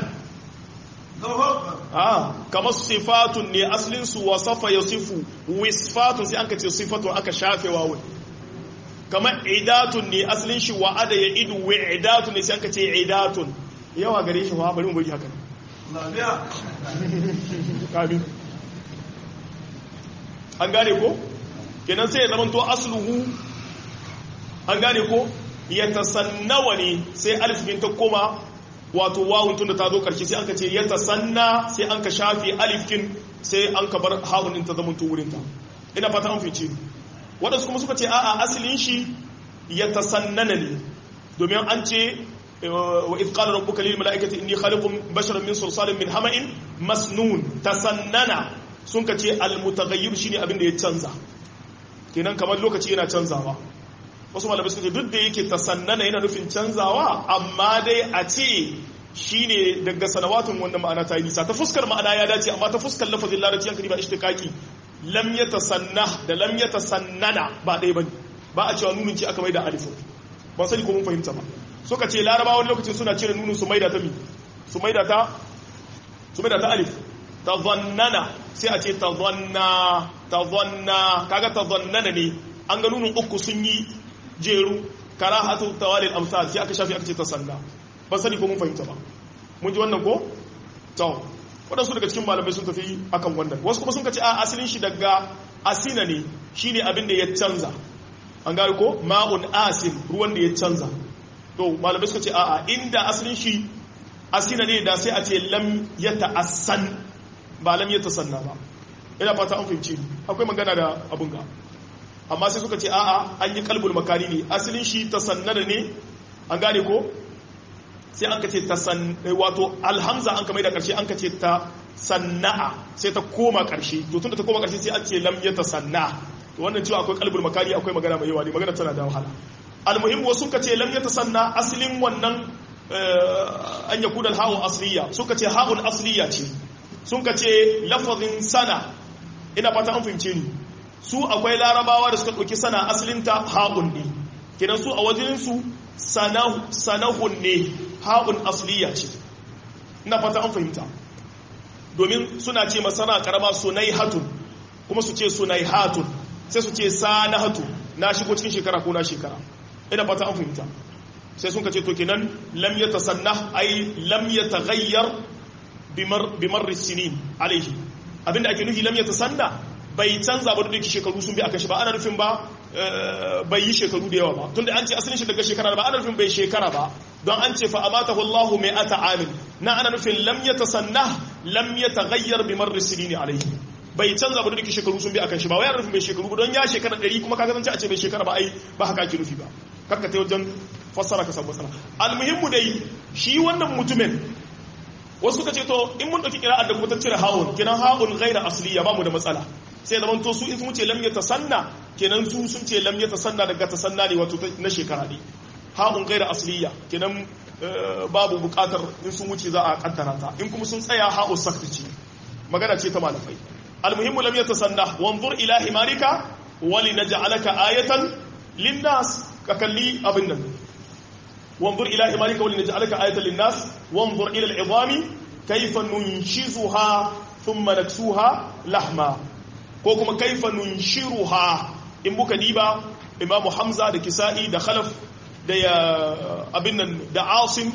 آه كما صفات ني أصلين سو وصف يصف وصفات سي أنك تصفة أنك شافي واو kamar idatun ne asalin shi wa'ada ya idu wa idatun ne sai aka ce idatun yawa gare shi wa bari mu bari haka ne an gane ko kenan sai ya zama to asluhu an gane ko ya tasannawa ne sai alif bin ta koma wato wawun tun da ta zo karshe sai an ka ce ya tasanna sai an ka shafi alifkin sai an ka bar ha'un ta zama to wurinta ina fata an fice ni waɗansu kuma suka ce a'a asalin shi ya tasannana ne domin an ce wa izqala rabbuka lil mala'ikati inni khaliqun basharan min sulsalin min hama'in masnun tasannana sun ka ce al mutaghayyir shine abin da ya canza kenan kamar lokaci yana canzawa wasu malamai suka ce duk da yake tasannana yana nufin canzawa amma dai a ce shine daga sanawatun wannan ma'ana ta yi nisa ta fuskar ma'ana ya dace amma ta fuskar lafazin larabci yankari ba ishtiqaqi lam ya tasanna da lam ya tasannana ba ɗaya ba ba a cewa nunin ce aka mai da alifin ban sani ko mun fahimta ba suka ce larabawa wani lokacin suna cire nunin su maida ta mi su maida ta su maida ta alif ta zannana sai a ce ta zanna ta zanna kaga ta zannana ne an ga nunin uku sun yi jeru karahatu tawalil amsal sai aka shafi aka ce ta sanna ban sani ko mun fahimta ba mun ji wannan ko to waɗansu daga cikin malamai sun tafi akan wannan wasu kuma sun ka ce a asalin shi daga asina ne shine abin da ya canza an gari ko ma'un asin ruwan da ya canza to malamai suka ce a a inda asalin shi asina ne da sai a ce lam ya ta'assan ba lam ya tasanna ba ina fata an fahimci akwai magana da abun ga amma sai suka ce a a an yi kalbul makani ne asalin shi tasannana ne an gane ko sai an ka ce ta san wato alhamza an ka mai da karshe an ka ce ta sanna'a sai ta koma karshe to tunda ta koma karshe sai an ce lam ya ta sanna to wannan cewa akwai kalbul makari akwai magana mai yawa ne magana tana da wahala almuhim wasu ka ce lam ya ta sanna aslin wannan an ya kudal ha'un asliya suka ce ha'un asliya ce sun ka ce lafazin sana ina fata an fahimce ni su akwai larabawa da suka ɗauki sana asalinta ha'un ne kidan su a wajensu sanahun ne ha'un asliya ce ina fata an fahimta domin suna ce masana karama sunai hatun kuma su ce sunai hatun sai su ce sana hatun na shigo cikin shekara ko na shekara ina fata an fahimta sai sun kace to kenan lam yatasanna ay lam yataghayyar bimar sinin alaihi abinda ake nufi lam yatasanna bai canza ba duk shekaru sun bi akan shi ba ana nufin ba bai yi shekaru da yawa ba tunda an ce asalin shi daga shekara ba ana nufin bai shekara ba don an ce fa amatahu Allahu mai ata amin na ana nufin lam yatasanna lam yataghayyar bi marri sinin alayhi bai canza ba duk shekaru sun bi akan shi ba wai ana nufin bai shekaru ba don ya shekara 100 kuma kaga zance a ce bai shekara ba ai ba haka ake nufi ba kakka ta wajen fassara ka samu matsala almuhimmu dai shi wannan mutumin wasu suka ce to in mun dauki kira'ar da kuma ta cire ha'un kenan ha'un ghaira asliya ba mu da matsala sai da manto su in sun ce lam ya tasanna kenan su sun ce lam ya tasanna daga tasanna ne wato na shekara ne ha'un gaira asliya kenan babu bukatar in sun wuce za a kaddara ta in kuma sun tsaya ha'u sakti magana ce ta malamai almuhimmu lam yatasanna wanzur ila himarika wali naj'alaka ayatan linnas ka kalli abin nan wanzur ila himarika wali naj'alaka ayatan linnas wanzur ila al'idami kayfa nunshizuha thumma naksuha lahma ko kuma kayfa nunshiruha in buka diba imamu hamza da kisa'i da khalaf da ya abin nan da asim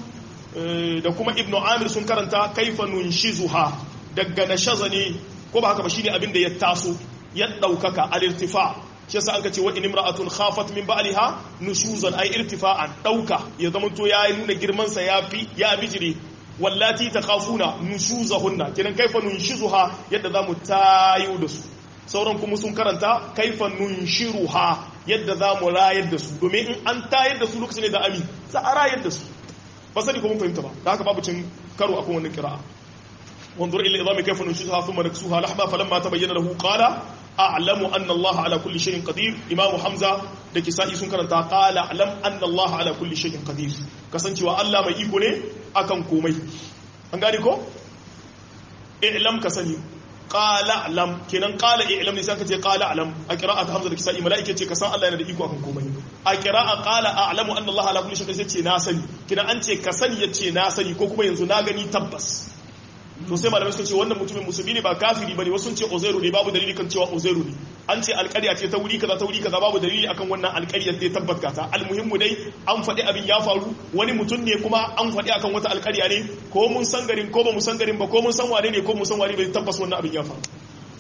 da kuma ibnu amir sun karanta kaifa nunshizuha daga nashaza ne ko ba haka ba shine abin da ya taso ya daukaka al-irtifa shi yasa an kace wa in imra'atun khafat min ba'liha nushuzan ay irtifa'an dauka ya zama to ya nuna girman sa yafi ya bijire wallati takhafuna nushuzahunna kiran kaifa nunshizuha yadda zamu tayo da su sauran kuma sun karanta kaifa nunshiruha yadda za mu rayar da su domin in an tayar da su lokacin da ami za a rayar da su ba sani kuma fahimta ba da haka babu cin karo akan wannan kira'a wanzur ila idami kayfa nunshizuha thumma naksuha lahma falamma tabayyana lahu qala a'lamu anna Allah ala kulli shay'in qadir imamu hamza da kisa'i sun karanta qala a'lam anna Allah ala kulli shay'in qadir kasancewa Allah mai iko ne akan komai an gane ko i'lam ka sani qala alam kenan qala i'lam ne sai ka ce qala alam a qira'at hamza da kisa'i malaika ce ka san Allah yana da iko akan komai a qira'a qala a'lamu anna Allah ala kulli shay'in sai ce na sani kenan an ce ka sani yace na sani ko kuma yanzu na gani tabbas to sai malamai suka ce wannan mutumin musulmi ne ba kafiri bane wasu sun ce uzairu ne babu dalili kan cewa uzairu ne an ce alƙarya ce ta wuri kaza ta wuri kaza babu dalili akan wannan alƙaryar da ya tabbata ta almuhimmu dai an faɗi abin ya faru wani mutum ne kuma an faɗi akan wata alƙarya ne ko mun san garin ko ba mu san garin ba ko mun san wane ne ko mun san wane bai tabbas wannan abin ya faru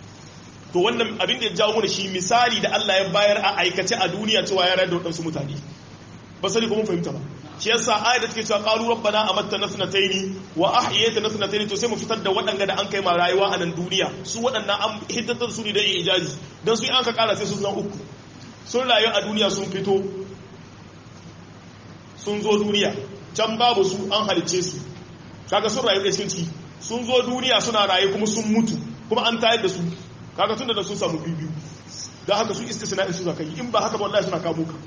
to wannan abin da ya jawo mana shi misali da Allah ya bayar a aikace a duniya cewa ya rayar da waɗansu mutane ba sani ko mun fahimta ba shi yasa ayat da take cewa qalu rabbana amattana thnatayn wa ahyaytana thnatayn to sai mu fitar da waɗanda da an kai ma rayuwa a nan duniya su waɗannan an hiddata su ne da ijazi dan su an ka kara sai su zan uku sun rayu a duniya sun fito sun zo duniya can babu su an halice su kaga sun rayu da cinci sun zo duniya suna rayu kuma sun mutu kuma an tayar da su kaga tunda da sun samu biyu don haka su istisna'in su zaka yi in ba haka ba wallahi suna kamo ka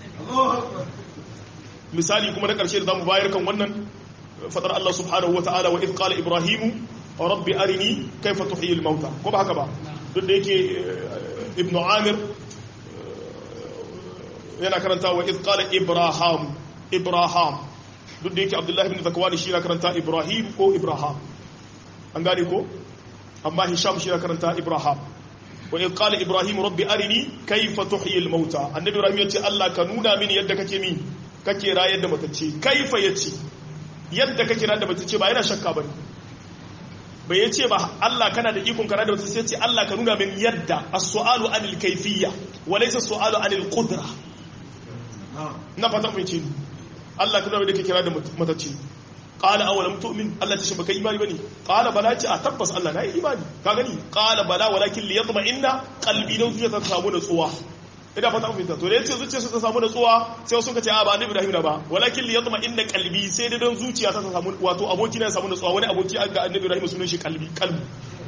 misali kuma na ƙarshe da zamu bayar kan wannan fadar Allah subhanahu wa ta'ala wa idh qala ibrahimu rabbi arini kayfa tuhyi al-mauta ko ba haka ba duk da yake ibnu amir yana karanta wa idh qala ibrahim ibrahim duk da yake abdullahi ibn zakwani shi yana karanta ibrahim ko ibrahim an gane ko amma hisham shi yana karanta ibrahim wa idh qala ibrahim rabbi arini kayfa tuhyi al-mauta annabi ibrahim yace Allah ka nuna mini yadda kake min kake rayar da matacce kaifa yace yadda kake rayar da matacce ba yana shakka bane bai yace ba Allah kana da ikon ka rayar da matacce yace Allah ka nuna min yadda as-su'alu anil kayfiyya wa laysa as-su'alu anil qudra na fata mai ce Allah ka nuna min da kake rayar da matacce qala awalam tu'min Allah ta shi baka imani bane qala bala ce a tabbas Allah na yi imani ka gani qala bala walakin liyatma'inna qalbi dan zuciya ta samu natsuwa ina fata mun fahimta to da yace zuciya ta samu natsuwa sai suka ce a ba annabi Ibrahim na ba walakin liyatma inna qalbi sai dai don zuciya ta samu wato aboki na samu natsuwa wani aboki ga annabi Ibrahim sunan shi qalbi qalbi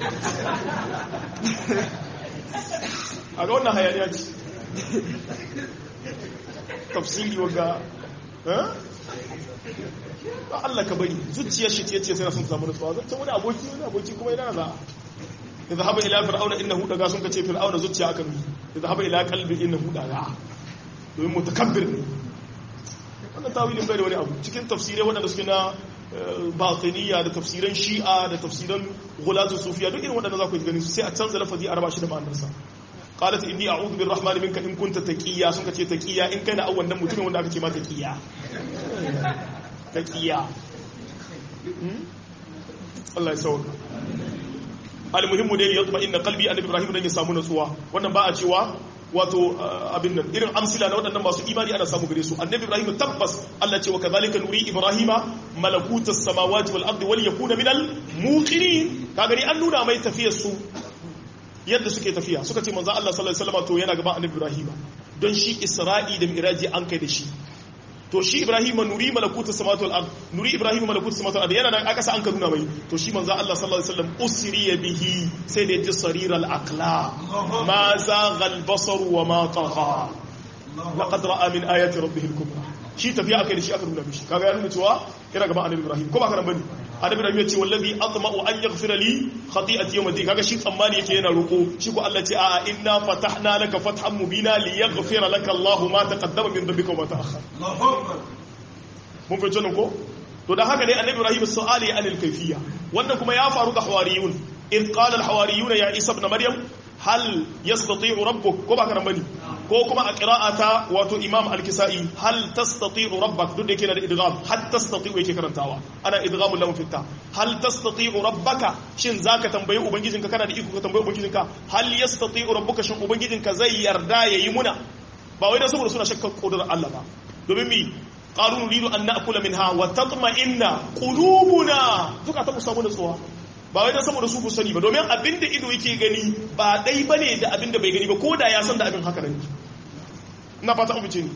a ga wannan hayaniya ce tafsiri waga eh ba Allah ka bari zuciyar shi ce sai na sun samu natsuwa zai wani aboki wani aboki kuma yana za اذهب الى فرعون انه دغا sun kace fir'auna zuciya aka mi اذهب الى قلبي انه دغا domin mutakabbir ne wannan tawilin bai da wani abu cikin tafsirai waɗanda suke na batiniya da tafsiran shi'a da tafsiran ghulatu sufiya duk irin waɗanda za ku gani su sai a canza lafazi a raba shi da ma'anarsa qalat inni a'udhu birrahmani minka in kunta taqiya sun kace taqiya in kai na awwan nan mutumin wanda aka ce ma taqiya taqiya Allah ya sauka almuhimmu dai ya zama inna qalbi annabi ibrahim dan ya samu natsuwa wannan ba a cewa wato abin nan irin amsila na waɗannan masu imani ana samu gare su annabi ibrahim tabbas Allah ce wa kadhalika nuri ibrahima malakutas samawati wal ardi wal yakuna minal muqinin ka gani an nuna mai tafiyar su yadda suke tafiya suka ce manzo Allah sallallahu alaihi wasallam to yana gaban annabi ibrahim don shi isra'i da miraji an kai da shi to shi ibrahim nuri malakutu samawati wal ard nuri ibrahim malakutu samawati wal ard yana nan aka sa an ka nuna mai to shi manzo Allah sallallahu alaihi wasallam usriya bihi sai da ji sarir al aqla ma zagha al basar wa ma tagha laqad ra'a min ayati rabbih al kubra shi tafiya aka yi da shi aka nuna mishi kaga ya nuna cewa yana gaban annabi ibrahim ko ba kana bane annabi ibrahim ya ce wallazi atma'u an yaghfira li khati'ati yawm al kaga shi tsammani yake yana roko shi ko Allah ce a inna fatahna laka fathan mubina li yaghfira laka Allah ma taqaddama min dhanbika wa ma ta'akhkhara mun fahimci nan ko to da haka ne annabi ibrahim su'ali anil kayfiyya wannan kuma ya faru ga hawariyun in qala al hawariyuna ya isa ibn maryam hal yastati'u rabbuk ko ba kana bane ko kuma a qira'ata wato imam al-kisai hal tastati'u rabbak duk da yake da idgham hal tastati'u yake karantawa ana idghamul lam fitta hal tastati'u rabbaka shin zaka tambayi ubangijinka kana da iko ka tambayi ubangijinka hal yastati'u rabbuka shin ubangijinka zai yarda yayi muna ba wai dan saboda suna shakkar kudurar Allah ba domin mi qalu nuridu an na'kula minha wa tatma'inna qulubuna duka ta musamu da tsowa ba wai dan saboda su ku sani ba domin abinda ido yake gani ba dai bane da abinda bai gani ba ko da ya san da abin haka ne ina fata an fice ni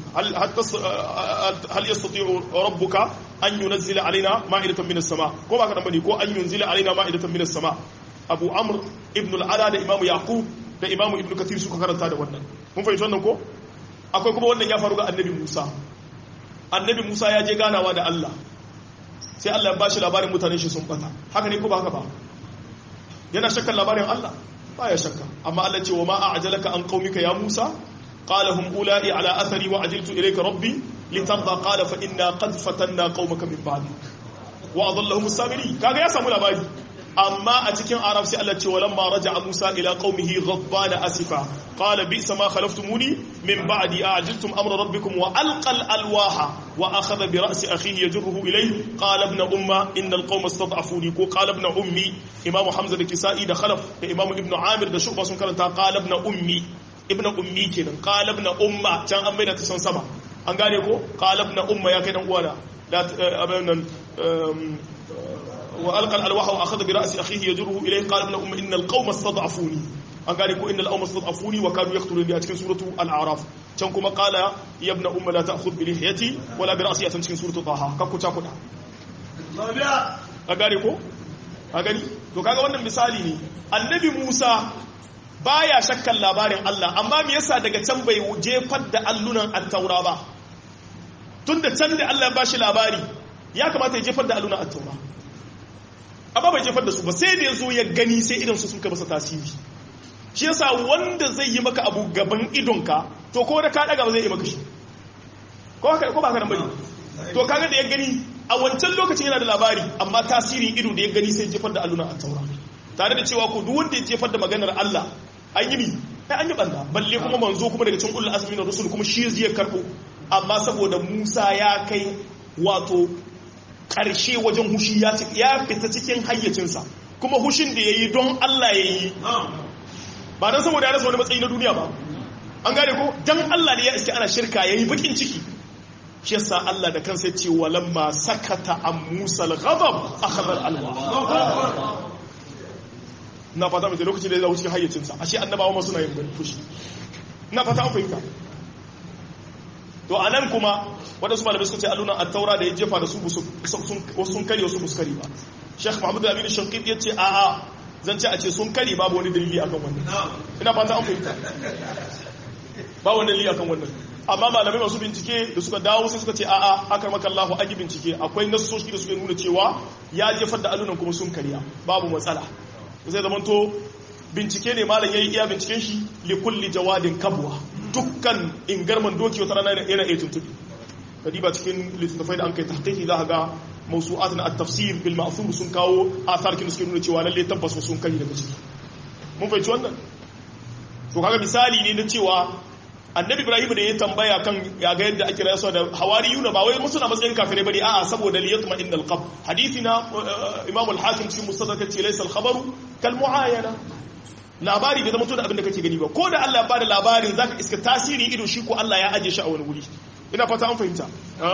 hal yastati'u rabbuka an yunzila alaina ma'idatan minas sama ko ba ka dan bane ko an yunzila alaina ma'idatan minas sama abu amr ibn al-ala da imamu yaqub da imamu ibn kathir suka karanta da wannan mun fahimci wannan ko akwai kuma wannan ya faru ga annabi musa annabi musa ya je ganawa da allah sai allah ya bashi labarin mutanen shi sun bata haka ne ko ba haka ba yana shakkan labarin allah ba ya shakka amma allah ce wa ma a'jalaka an qaumika ya musa qala hum ula'i ala athari wa ajiltu ilayka rabbi litarda qala fa inna qad fatanna qaumaka min ba'di wa adallahum as-samiri kaga ya samu labari amma a cikin arab sai Allah ce walamma raja'a Musa ila qaumihi ghadbana asifa qala bi'sa ma khalaftumuni min ba'di a'jiltum amra rabbikum wa alqal alwaha wa akhadha bi ra'si akhihi yajruhu ilayhi qala ibn umma inna alqawma istad'afuni ko qala ibn ummi imam hamza da kisa'i da khalaf da imam ibn amir da shu'ba sun karanta qala ibn ummi ibn ummi kenan qala ibn umma can an bayyana ta san sama an gane ko qala ibn umma ya kai dan uwana da abin nan وألقى الألواح وأخذ برأس أخيه يجره إليه قال ابن أم إن القوم استضعفوني أن قال إن القوم استضعفوني وكانوا يقتلوني أتكن سورة الأعراف كما قال يا ابن أم لا تأخذ بلحيتي ولا برأسي أتكن سورة طه كاكو تاكونا أقالي كو أقالي to kaga wannan misali ne annabi Musa baya shakkan labarin Allah amma me yasa daga can bai jefar da allunan at-taura ba tunda can da Allah ya bashi labari ya kamata ya jefar da allunan at-taura amma bai jefar da su ba sai da ya zo ya gani sai idan su suka masa tasiri shi yasa wanda zai yi maka abu gaban idonka to ko da ka daga ba zai yi maka shi ko haka ko ba haka bane to kaga da ya gani a wancan lokacin yana da labari amma tasirin ido da ya gani sai jefar da alluna a taura tare da cewa ko duk wanda ya jefar da maganar Allah an yi mi ai an yi banda balle kuma manzo kuma daga cikin ulul azmi na rusul kuma shi zai karbo amma saboda Musa ya kai wato karshe wajen hushi ya fita cikin hayyacinsa kuma hushin da ya yi don Allah ya yi ba don saboda ya rasa wani matsayi na duniya ba an gane ko don Allah ne ya iske ana shirka ya yi bakin ciki shi yasa Allah da kansa ce walamma sakata an musa al-ghadab akhadha al-alwa na fata mai lokacin da ya zawo cikin hayyacinsa ashe annabawa ma suna yin fushi na fata an fahimta to a nan kuma waɗansu malamai suka ce allunan attaura da ya jefa da su sun kari wasu muskari ba sheikh muhammadu aminu shankit ya ce a a zan ce a ce sun kari babu wani dalili akan wannan ina fata an fahimta ba wani dalili akan wannan amma malamai masu bincike da suka dawo sai suka ce a a akar maka allahu an yi bincike akwai nassoshi da suka nuna cewa ya jefar da allunan kuma sun kariya babu matsala zai zamanto bincike ne malam yayi iya binciken shi li kulli jawadin kabwa dukkan ingarman doki wata rana yana iya tuntubi kadiba cikin littattafai da an kai tahqiqi za ga mawsu'at na at-tafsir bil ma'thur sun kawo athar kin suke nuna cewa lalle tabbas sun kai daga ciki mun fahimci wannan to kaga misali ne na cewa annabi ibrahim da ya tambaya kan ya ga yadda ake rayuwa da hawariyuna ba wai musu na matsayin kafirai bane a'a saboda liyatma innal qalb hadisi na imam al-hakim cikin mustadrak ce laysa al-khabaru kal muayana labari bai zama to da abin da kake gani ba ko da Allah ya bada labarin zaka iska tasiri ido shi ko Allah ya aje shi a wani wuri ina fata an fahimta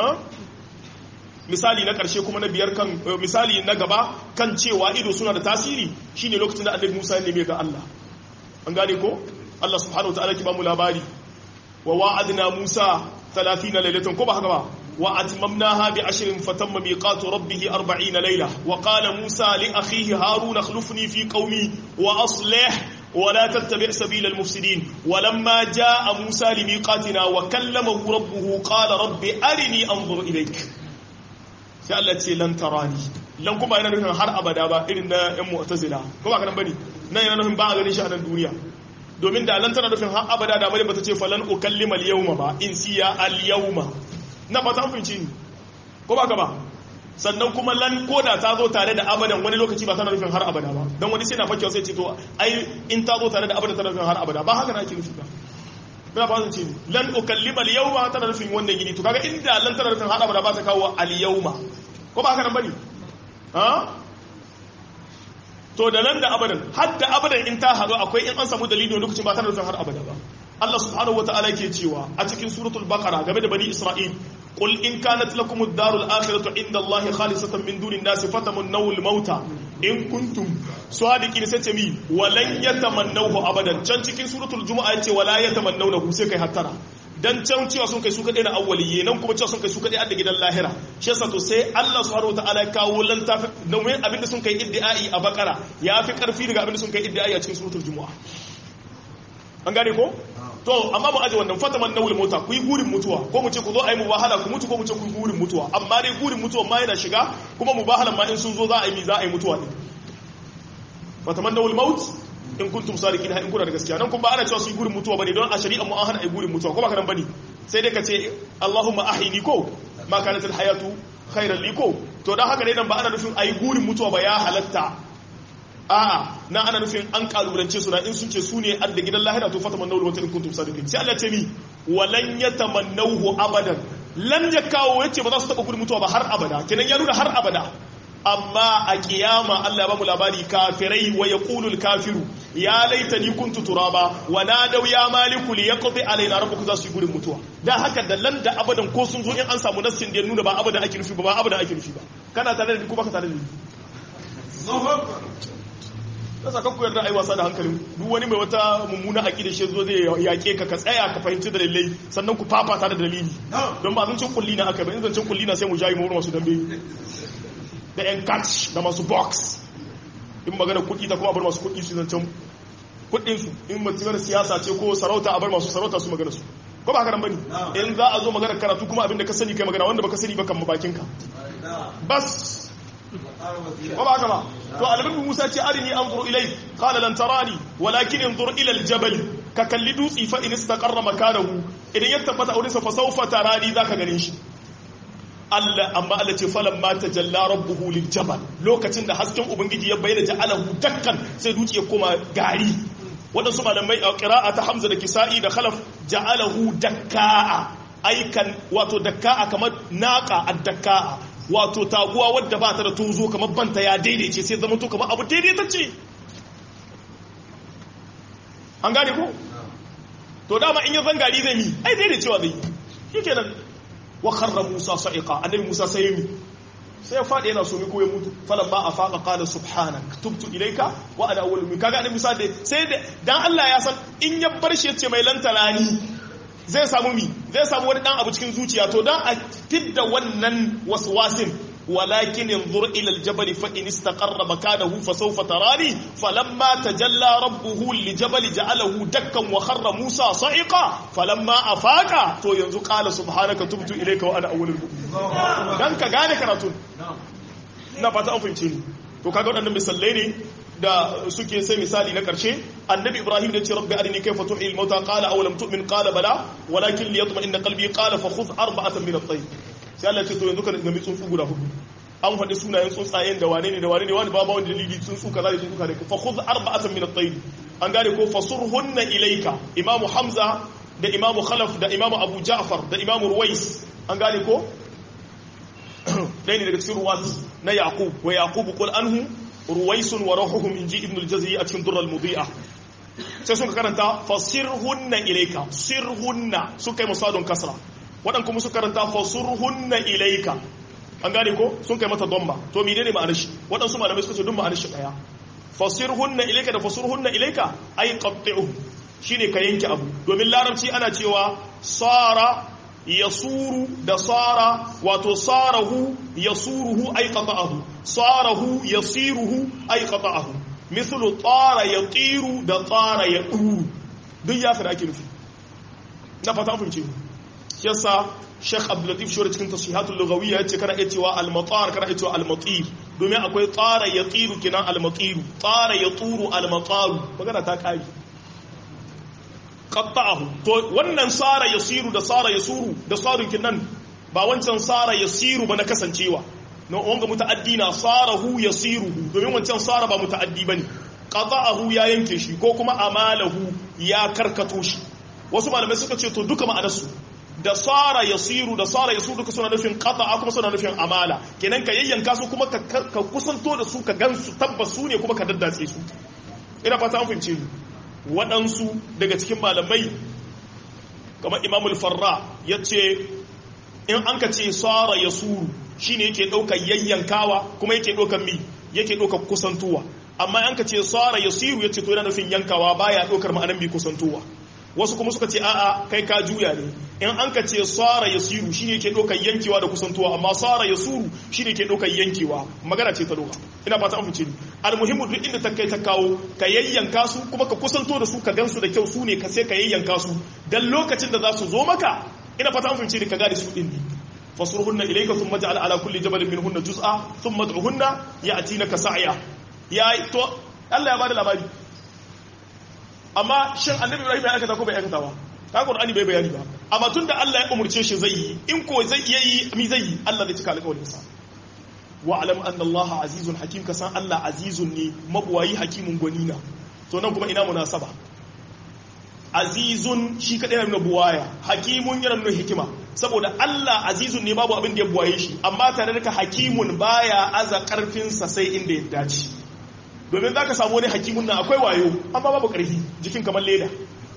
misali na karshe kuma na biyar kan misali na gaba kan cewa ido suna da tasiri shine lokacin da Annabi Musa ya neme ga Allah an gane ko Allah subhanahu wataala ki ba mu labari wa wa'adna Musa 30 laylatan ko ba haka ba وأتممناها بعشر فتم ميقات ربه أربعين ليلة وقال موسى لأخيه هارون اخلفني في قومي وأصلح ولا تتبع سبيل المفسدين ولما جاء موسى لميقاتنا وكلمه ربه قال رب أرني أنظر إليك sai Allah ce lan tarani lan kuma yana nufin har abada ba irin na yan mu'tazila ko ba kana bane nan yana nufin ba a ganin shi a nan duniya domin da lan tana nufin har abada da bane bata ce falan ukallima al-yawma ba in siya al-yawma na ba ta fahimci ni ko ba ka ba sannan kuma lan koda ta zo tare da abadan wani lokaci ba tana nufin har abada ba don wani sai na fakewa sai ce to ai in ta zo tare da abadan tana nufin har abada ba haka na ake nufi ba ina ba ce lan ukallima al-yawma tana nufin wannan gini to kaga inda lan tana nufin har abada ba ta kawo al-yawma ko ba haka nan bane ha to da nan da abadan har da abadan in ta hazo akwai in an samu dalili lokacin ba tana nufin har abada ba Allah subhanahu wataala ke cewa a cikin suratul baqara game da bani isra'il qul in kanat lakum ad-darul akhiratu inda Allah khalisatan min dunin nas fatamannaw al-mauta in kuntum sadiqin sai ce mi walan yatamannahu abadan can cikin suratul jumu'a yace wala yatamannawnahu sai kai hattara dan can cewa sun kai su kadai na awwaliye nan kuma cewa sun kai su kadai a gidan lahira shi yasa to sai Allah subhanahu wataala ya kawo lantafi domin abinda sun kai iddiai a bakara ya fi karfi daga abinda sun kai iddiai a cikin suratul jumu'a an gane ko to amma mu aje wannan fataman nawul mota ku yi gurin mutuwa ko mu ce ku zo a yi mubahala ku mutu ko mu ce ku yi gurin mutuwa amma dai gurin mutuwa ma yana shiga kuma mubahalan ma in sun zo za a yi mi za a yi mutuwa ne fataman nawul maut in kuntum sadiqin in kuna da gaskiya nan kuma ba ana cewa su yi gurin mutuwa bane don a shari'a mu an hana ai gurin mutuwa ko ba kana bane sai dai ka ce Allahumma ahini ko ma kanat al hayatu khairan li ko to dan haka ne nan ba ana nufin ai gurin mutuwa ba ya halatta a'a na ana nufin an kalubalance su na in sun ce su ne adda gidan lahira to fataman nawul wata in kuntum sadiqin sai Allah ce ni walan yatamannahu abadan lan ya kawo yace ba za su taba gurin mutuwa ba har abada kenan ya nuna har abada amma a kiyama Allah ya ba mu labari kafirai wa yaqulul kafiru ya laitani kuntu turaba wa nadaw ya maliku li yaqdi alaina rabbuka za su yi gurin mutuwa dan haka da lan da abadan ko sun zo in an samu nassin da ya nuna ba abadan ake nufi ba ba abadan ake nufi ba kana tare da ni ko baka tare da ni ta saka ku yarda ai wasa da hankalin duk wani mai wata mummuna aqida shi zo zai yake ka ka tsaya ka fahimci da dalilai sannan ku fafata da dalili don ba zancin kulli na aka ba in zancin kulli na sai mu jayi mu masu dambe da yan catch da masu box in magana kuɗi ta kuma bar masu kuɗi su zancen kuɗin su in mutum siyasa ce ko sarauta a bar masu sarauta su magana su ko ba haka nan bane in za a zo magana karatu kuma abinda ka sani kai magana wanda baka sani ba kan bakin ka bas ko ba haka ba to annabi Musa ce arini anzur ilai qala lan tarani walakin anzur ila aljabal ka kalli dutsi fa in istaqarra makanahu idan ya tabbata aurin sa fa sawfa tarani zaka ganin shi Allah amma Allah ce falan ma tajalla rabbuhu liljabal lokacin da hasken ubangiji ya bayyana ja'alahu dakkan sai dutse ya koma gari wadansu malamai a qira'a ta Hamza da Kisa'i da Khalaf ja'alahu dakka'a aikan wato dakka'a kamar naqa ad-dakka'a wato taguwa wadda ba ta da tozo kamar banta ya daidaice sai zama to kamar abu daidaitacce an gane ko to dama in ya zangari zai mi ai daidaicewa zai yi shi nan wa kharra musa sa'iqa annabi musa sai mi sai ya faɗi yana so mi ko ya mutu falan ba a faqa qala subhanak tubtu ilayka wa ana awwalul mu'minin kaga annabi musa da sai da dan Allah ya san in ya bar shi yace mai lantarani zai samu mi zai samu wani dan abu cikin zuciya to dan a tidda wannan waswasin walakin yanzur ila aljabal fa in istaqarra makanahu fa sawfa tarani falamma tajalla rabbuhu liljabal ja'alahu dakkan wa kharra musa sa'iqa falamma afaqa to yanzu qala subhanaka tubtu ilayka wa ana awwalul mu'minin dan ka gane karatun na fata an fahimce ni to kaga wadannan misalai ne da suke sai misali na karshe annabi ibrahim da ce rabbi arini kayfa tuhil mauta qala aw lam tu'min qala bala walakin liyatma'inna qalbi qala fa khudh arba'atan min at-tayr sai Allah ce to yanzu ka nemi tsuntsu guda hudu an faɗi sunayen tsuntsayen da wane ne da wane ne wani babu wani dalili tsuntsu kaza da tsuntsu kaza fa khudh arba'atan min at-tayr an gane ko fasurhunna ilayka imamu hamza da imamu khalaf da imamu abu ja'far da imamu ruwais an gane ko ɗaya ne daga cikin ruwat na yaqub wa yaqub qul anhu ruwaisun wa rahuhum inji ibn al-jazari a cikin durral mudi'a sai suka karanta fasirhunna ilayka sirhunna suka yi musadun kasra wadan kuma suka karanta fasurhunna ilayka an gane ko sun kai mata domba to menene ma'anar shi wadansu malamai suka ce duk ma'anar shi daya fasirhunna ilayka da fasurhunna ilayka ay qatti'u shine ka yanke abu domin larabci ana cewa sara yasuru da sara wato sarahu yasuruhu ay qata'ahu sarahu yasiruhu ay qata'ahu mislu tsara ya tsiru da tsara ya ɗuru duk ya fi da ake nufi na fata an fahimce shi yasa Sheikh Abdul Latif Shore cikin tasihatul lughawiyya yace kana iya cewa al-matar kana iya cewa al-matir domin akwai tsara ya tsiru kinan al-matiru tsara ya turu al-mataru magana ta kai qatta'ahu to wannan sara yasiru da sara yasuru da sarun kinan ba wancan sara yasiru ba na kasancewa na wanga muta'addi na sarahu yasiruhu domin wancan sara ba muta'addi bane qata'ahu ya yanke shi ko kuma amalahu ya karkato shi wasu malamai suka ce to duka ma'anarsu da sara yasiru da sara yasu duka suna nufin qata'a kuma suna nufin amala kenan ka yayyanka su kuma ka kusanto da su ka gansu tabbas su ne kuma ka daddace su ina fata an fahimce ni waɗansu daga cikin malamai kamar imamul farra ya ce in an ka ce sara yasuru shine yake ɗaukar yayyankawa kuma yake ɗaukar mi yake ɗaukar kusantuwa amma an ka ce sara yasiru ya ce to yana nufin yankawa baya ɗaukar ma'anan bi kusantuwa wasu kuma suka ce a'a kai ka juya ne in an ka ce sara yasiru shine ke ɗaukar yankewa da kusantuwa amma sara yasuru shine ke ɗaukar yankewa magana ce ta doka ina fata an fice ni almuhimmu duk inda ta kai ta kawo ka yayyanka su kuma ka kusanto da su ka gansu da kyau su ne ka sai ka yayyanka su dan lokacin da za su zo maka ina fata an fice ni ka gane su din ne fasruhunna ilayka thumma ja'al ala kulli jabalin minhunna juz'a thumma ad'uhunna ya'tinaka sa'ya ya to Allah ya bada labari amma shin annabi ibrahim ya aikata ko bai aikata ba ka qur'ani bai bayani ba amma tunda Allah ya umurce shi zai yi in ko zai yi mi zai yi Allah zai cika alƙawarin sa wa alam anna Allah azizun hakim ka san Allah azizun ne mabuwayi hakimun gwanina to nan kuma ina munasaba azizun shi kadai yana nuna buwaya hakimun yana nuna hikima saboda Allah azizun ne babu abin da ya buwaye shi amma tare da hakimun baya aza karfinsa sai inda ya dace domin za ka samu wani hakimun nan akwai wayo amma babu ƙarfi jikin kamar leda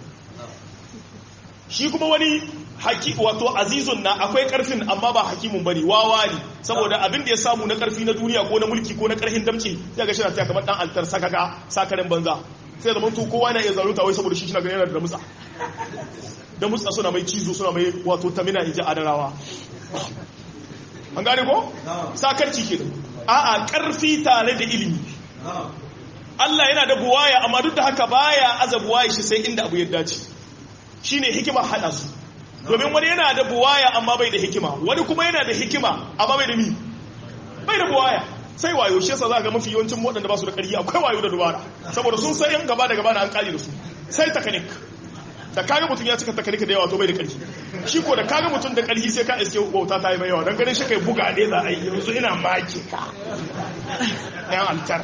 shi kuma wani haki wato azizun na akwai ƙarfin amma ba hakimun bane wawa ne saboda abin da ya samu na ƙarfi na duniya ko na mulki ko na ƙarfin damce sai ga shirya kamar dan altar sakaka sakarin banza sai da mantu kowa na iya zalunta wai saboda shi shi na ganin yana da mutsa da mutsa suna mai cizo suna mai wato tamina inji adarawa an gane ko sakarci ke a'a ƙarfi tare da ilimi Allah yana da buwaya amma duk da haka baya aza buwaya shi sai inda abu ya dace shine hikima hada su domin wani yana da buwaya amma bai da hikima wani kuma yana da hikima amma bai da mi bai da buwaya sai wayo shi yasa za ga mafi yawancin waɗanda ba su da ƙarfi akwai wayo da dubara saboda sun san yan gaba da gaba na an kali da su sai takanik da kaga mutum ya cika takanik da yawa to bai da ƙarfi shi ko da kaga mutum da ƙarfi sai ka iske wauta ta yi mai yawa don ganin shi kai buga ne za a yi yanzu ina maki ka yan altar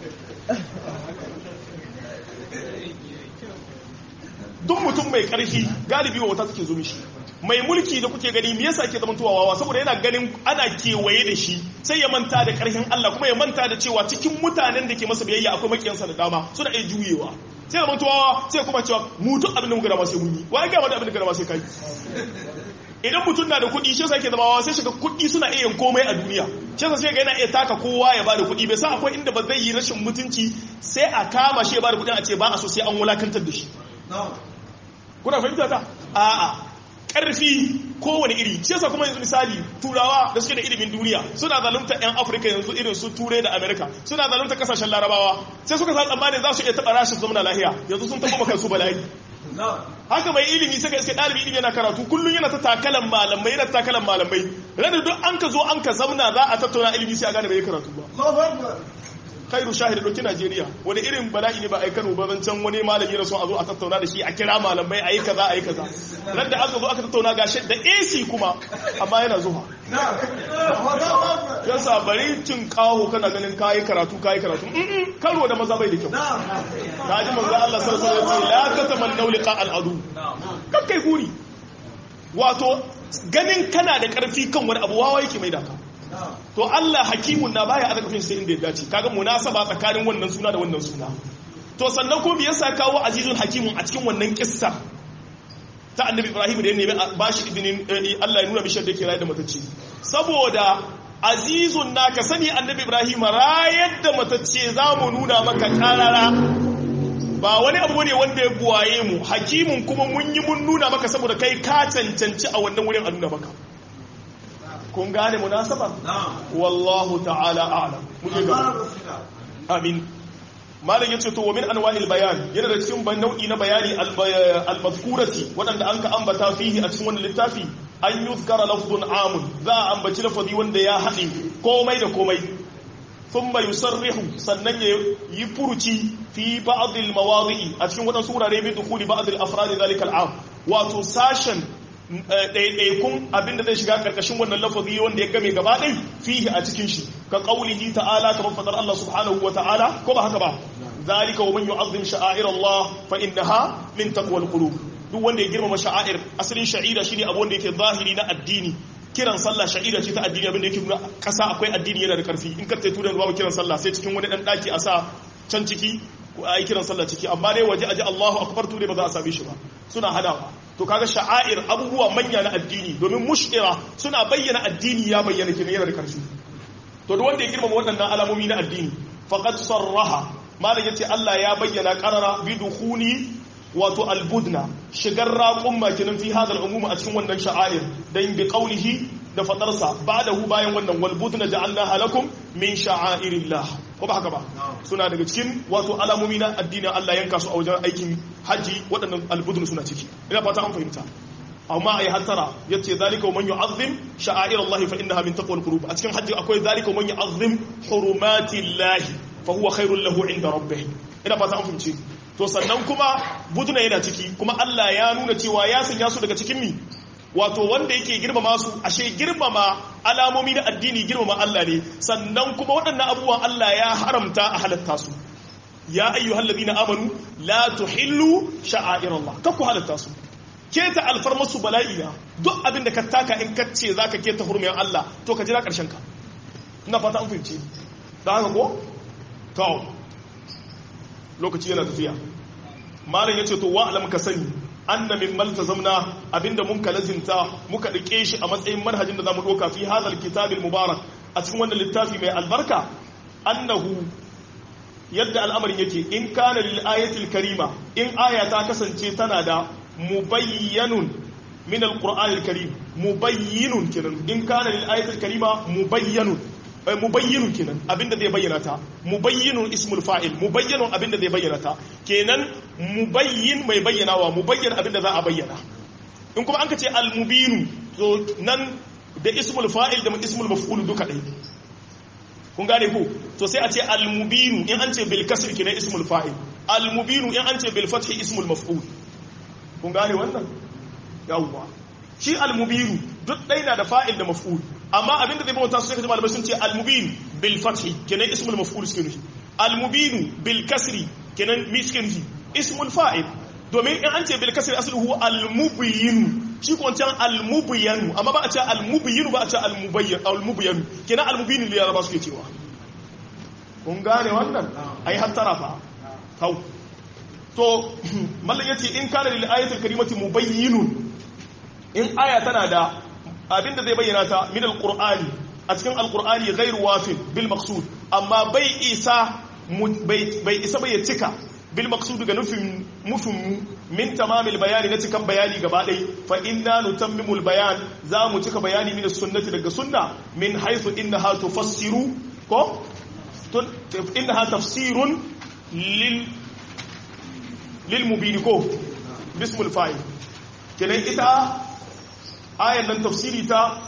duk mutum mai ƙarfi galibi wauta take zo mishi mai mulki da kuke gani me yasa ke zama wawa saboda yana ganin ana kewaye da shi sai ya manta da ƙarfin Allah kuma ya manta da cewa cikin mutanen da ke masa biyayya akwai makiyansa da dama suna iya juyewa sai zama wawa sai kuma cewa mutu abin da muka dama sai mun yi wai ga wani abin da dama sai kai idan mutum na da kuɗi shi yasa ke zama wawa sai shiga kuɗi suna iya yin komai a duniya shi yasa sai ga yana iya taka kowa ya bada kuɗi bai sa akwai inda ba zai yi rashin mutunci sai a kama shi ya bada kuɗin a ce ba a so sai an wulakantar da shi kuna fahimta ta a'a karfi kowane iri shi yasa kuma yanzu misali turawa da suke da ilimin duniya suna zalunta yan afirka yanzu irin su turai da amerika suna zalunta kasashen larabawa sai suka sa tsammanin za su iya taɓa rashin zama lahiya yanzu sun taɓa kansu bala'i haka mai ilimi sai ka iske ɗalibi ilimi yana karatu kullum yana ta takalan malamai yana takalan malamai rada duk an ka zo an ka zamna za a tattauna ilimi sai a gane bai karatu ba khairu shahid doki Najeriya wani irin bala'i ne ba a Kano ba can wani malami na so a zo a tattauna da shi a kira malamai a yi kaza a yi kaza ran da aka zo aka tattauna gashi da AC kuma amma yana zuwa yasa bari cin kawo kana ganin kayi karatu kayi karatu karo da maza bai da kyau ta ji manzo Allah sallallahu alaihi wasallam la tatamannu liqa al-adu kakkai guri wato ganin kana da karfi kan wani abu wawa yake mai daka to Allah hakimun na baya azaka sai inda ya dace kaga munasaba tsakanin wannan suna da wannan suna to sannan ko me yasa kawo azizun hakimun a cikin wannan kissa ta annabi Ibrahim da ya nemi bashi ibnin Allah ya nuna bishar da yake rayu da matacce saboda azizun na ka sani annabi Ibrahim rayar da matacce za mu nuna maka karara ba wani abu ne wanda ya buwaye mu hakimun kuma mun yi mun nuna maka saboda kai ka cancanci a wannan wurin a nuna maka kun gane munasaba wallahu ta'ala a'lam muke gaba amin malam yace to wa min anwa'il bayan yana da cikin nau'i na bayani al-mazkurati wadanda an ka ambata fihi a cikin wannan littafi an yuzkara lafzun amun za a ambaci lafazi wanda ya haɗe komai da komai thumma yusarrihu sannan ya yi furuci fi ba'd al-mawadi'i a cikin wadansu wurare bi dukhuli ba'd al-afrad dhalika al-am wato sashen ɗaiɗaikun abinda zai shiga ƙarƙashin wannan lafazi wanda ya game gaba ɗai fihi a cikin shi ka ƙaulihi ta'ala kamar fadar Allah subhanahu wa ta'ala ko ba haka ba zalika wa man yu'azzim sha'air Allah fa innaha min taqwal qulub duk wanda ya girmama sha'air asalin sha'ira shine abu wanda yake zahiri na addini kiran sallah sha'ira ce ta addini abinda yake nuna kasa akwai addini yana da karfi in ka tai turan babu kiran sallah sai cikin wani dan daki a sa can ciki ko ayi kiran sallah ciki amma dai waje aji Allahu akbar tu ba za a same shi ba suna hadawa to kaga sha'air abubuwa manya na addini domin mushkira suna bayyana addini ya bayyana kenan yana da karfi to duk wanda ya girmama waɗannan alamomi na addini faqad sarraha malam yace Allah ya bayyana qarara bi dukhuli wato albudna shigar raqum makinan fi hadal umum a cikin wannan sha'air dan bi qawlihi da fadarsa ba'dahu bayan wannan wal budna ja'alnaha lakum min sha'airillah ko ba haka ba suna daga cikin wato alamomi na addinin Allah yanka su a wajen aikin haji waɗannan albudun suna ciki ina fata an fahimta amma ai hattara yace zalika wa man yu'azzim sha'air Allah fa innaha min taqwal qulub a cikin haji akwai zalika wa man yu'azzim hurumati Allah fa huwa khairul lahu inda rabbih ina fata an fahimci to sannan kuma buduna yana ciki kuma Allah ya nuna cewa ya sanya su daga cikin mi wato wanda yake girmama su ashe girmama alamomi na addini girmama Allah ne sannan kuma waɗannan abubuwan Allah ya haramta a halatta su ya ayyuhal ladina amanu la tuhillu sha'airallah kakku halatta su keta alfarmar su bala'i na duk abin da ka taka in ka ce zaka keta hurmiyar Allah to ka jira karshen ka ina fata an fahimci da haka ko to lokaci yana tafiya malam yace to wa'lam ka sani anna min maltazamna abinda mun kalazimta muka dake shi a matsayin manhajin da zamu doka fi hadal kitabil mubarak a cikin wannan littafi mai albarka annahu yadda al'amarin yake in kana lil ayatil karima in aya ta kasance tana da mubayyanun min alqur'anil karim mubayyinun kenan in kana lil ayatil karima mubayyanun mubayyinun kenan abinda zai bayyana ta mubayyinun ismul fa'il mubayyinun abinda zai bayyana ta kenan mubayyin mai bayyanawa mubayyin abinda za a bayyana in kuma an ka ce al-mubinu to nan da ismul fa'il da ismul maf'ul duka ɗaya kun gane ko to sai a ce al-mubinu in an ce bil kasr kenan ismul fa'il al-mubinu in an ce bil fath ismul maf'ul kun gane wannan yawwa shi al-mubinu duk ɗaya na da fa'il da maf'ul amma abinda zai bauta su sai ka malamai sun ce al-mubin bil fathi kenan ismul maf'ul suke nufi al-mubin bil kasri kenan mi suke nufi ismul fa'il domin in an ce bil kasri asluhu al-mubin shi ko wancan al-mubyan amma ba a ce al-mubyin ba a ce al-mubayyan al-mubyan kenan al-mubin ne ya ba suke cewa kun gane wannan ai hattara fa kau to mallan yace in kana lil ayatil karimati mubayyinun in aya tana da abinda zai bayyana ta min alqur'ani a cikin alqur'ani ghairu wafin bil maqsud amma bai isa bai isa bai cika bil maqsud ga nufin mufin min tamamil bayani na cikan bayani gaba dai fa inna nutammimul bayan za mu cika bayani min sunnati daga sunna min haythu innaha tufassiru ko innaha tafsirun lil lil mubin ko bismul fa'il kenan ita ayan nan tafsiri ta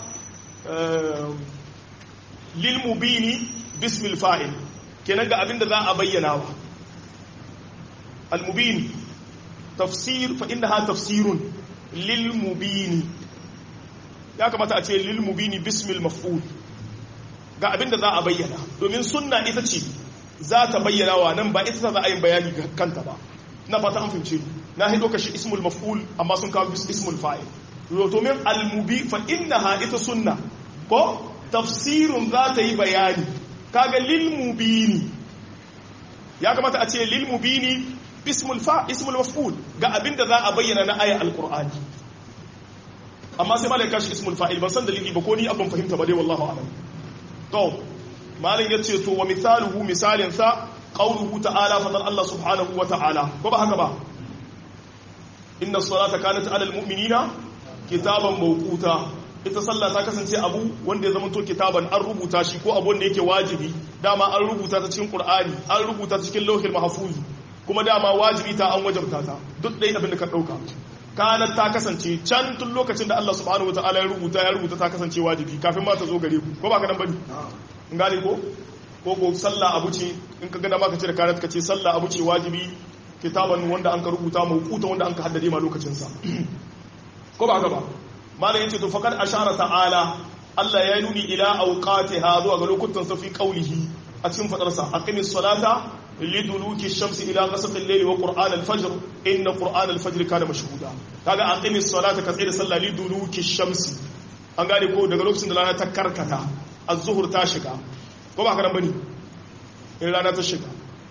lil mubini bismil fa'il kenan ga abinda za a bayyana wa al mubin tafsir fa innaha tafsirun lil mubini ya kamata a ce lil mubini bismil maf'ul ga abinda za a bayyana domin sunna ita ce za ta bayyana wa nan ba ita za a yi bayani kanta ba na fata an fahimce na hido kashi ismul maf'ul amma sun kawo ismul fa'il domin almubi fa innaha ita sunna ko tafsirun za ta yi bayani kaga lil mubini ya kamata a ce lil mubini ismul fa ismul maf'ul ga abinda za a bayyana na ayat alqur'ani amma sai malaka shi ismul fa'il ban san dalili ba ko ni abin fahimta ba dai wallahu a'lam to malin yace to wa misaluhu misalin sa qawluhu ta'ala fa Allah subhanahu wa ta'ala ko ba haka ba inna as-salata kanat 'ala al-mu'minina kitaban mawquta ita sallah ta kasance abu wanda ya zama to kitaban an rubuta shi ko abu wanda yake wajibi dama an rubuta ta cikin qur'ani an rubuta ta cikin lauhil mahfuz kuma dama wajibi ta an wajabta ta duk dai abin da ka dauka kanat ta kasance can tun lokacin da Allah subhanahu wataala ya rubuta ya rubuta ta kasance wajibi kafin ma ta zo gare ku ko ba ka nan bane in gane ko ko ko sallah abu ce in ka gana maka ce da kanat ka ce sallah abu ce wajibi kitaban wanda an ka rubuta mawquta wanda an ka haddade ma lokacin sa ko ba haka ba malam yace to faqad ashara ta'ala Allah ya nuni ila awqatiha zuwa ga lokutan sa fi qawlihi a cikin fadar sa aqimis salata liduluki shamsi ila ghasaqi al-layli wa qur'an al-fajr inna qur'an al-fajr kana mashhuda kaga aqimis salata ka tsaya da sallah liduluki shamsi an gane ko daga lokacin da rana ta karkata az-zuhur ta shiga ko ba haka nan bane in rana ta shiga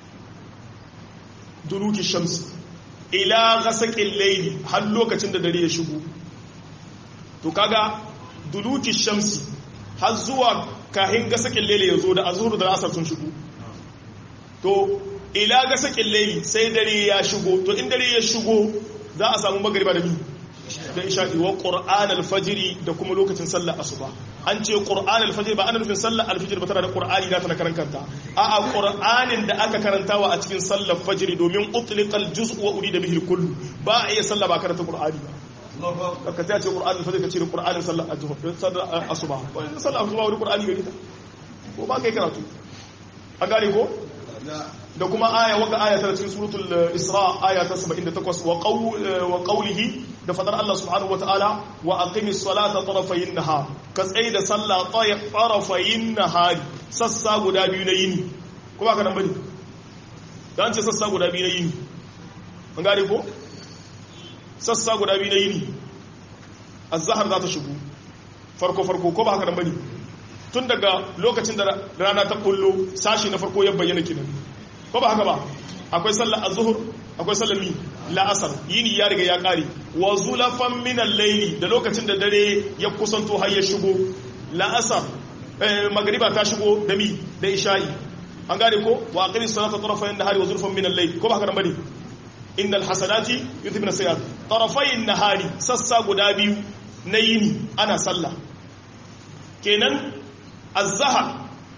duluki shamsi ila ghasaqi al-layli har lokacin da dare ya shigo to kaga duluki shamsi har zuwa kahin gasakin lele ya zo da azhur da asar sun shigo to ila gasakin lele sai dare ya shigo to in dare ya shigo za a samu magariba da mi da isha'i wa qur'an al-fajr da kuma lokacin sallar asuba an ce qur'an al-fajr ba ana nufin sallar al-fajr ba tana da qur'ani da tana karan kanta a a qur'anin da aka karantawa a cikin sallar fajr domin utliqal juz'u wa urida bihi al-kull ba a iya sallah ba karanta qur'ani ba ka ta ce qur'an al-fajr ka ce qur'anin sallar al-zuhr sallar asuba wannan sallar asuba wani qur'ani gari ta ko ba kai karatu an gane ko da kuma aya waka aya ta cikin suratul isra aya ta 78 wa qaw wa qawlihi da fadar Allah subhanahu wa ta'ala wa aqimis salata tarafayin nahar ka tsaye da sallah tarafayin nahar sassa guda biyu na yini ko ba ka nan bane dan ce sassa guda biyu na yini an gane ko sassa guda biyu na yini az-zahar za ta shigo farko farko ko ba haka nan bane tun daga lokacin da rana ta kullo sashi na farko ya bayyana kinan ko ba haka ba akwai sallar azhur akwai sallar mi la'asar yini ya riga ya kare wa zulafan min al-layli da lokacin da dare ya kusanto har ya shigo la'asar magriba ta shigo da mi da isha'i an gane ko wa aqimi salata tarafayn nahari wa zulfan min al-layl ko ba haka bane innal hasanati yudhibna sayyi'at tarafayn nahari sassa guda biyu na yini ana sallah kenan azahar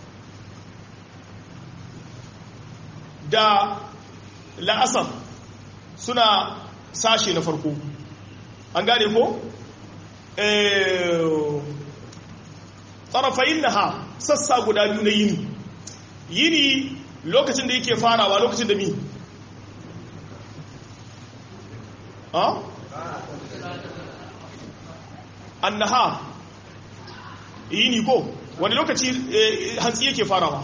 da la'asar suna sashe na farko an gane ko? tsarafayin na ha sassa guda biyu na yini yini lokacin da yake farawa lokacin da mi ha? an na ha yini ko wani lokaci hantsi yake farawa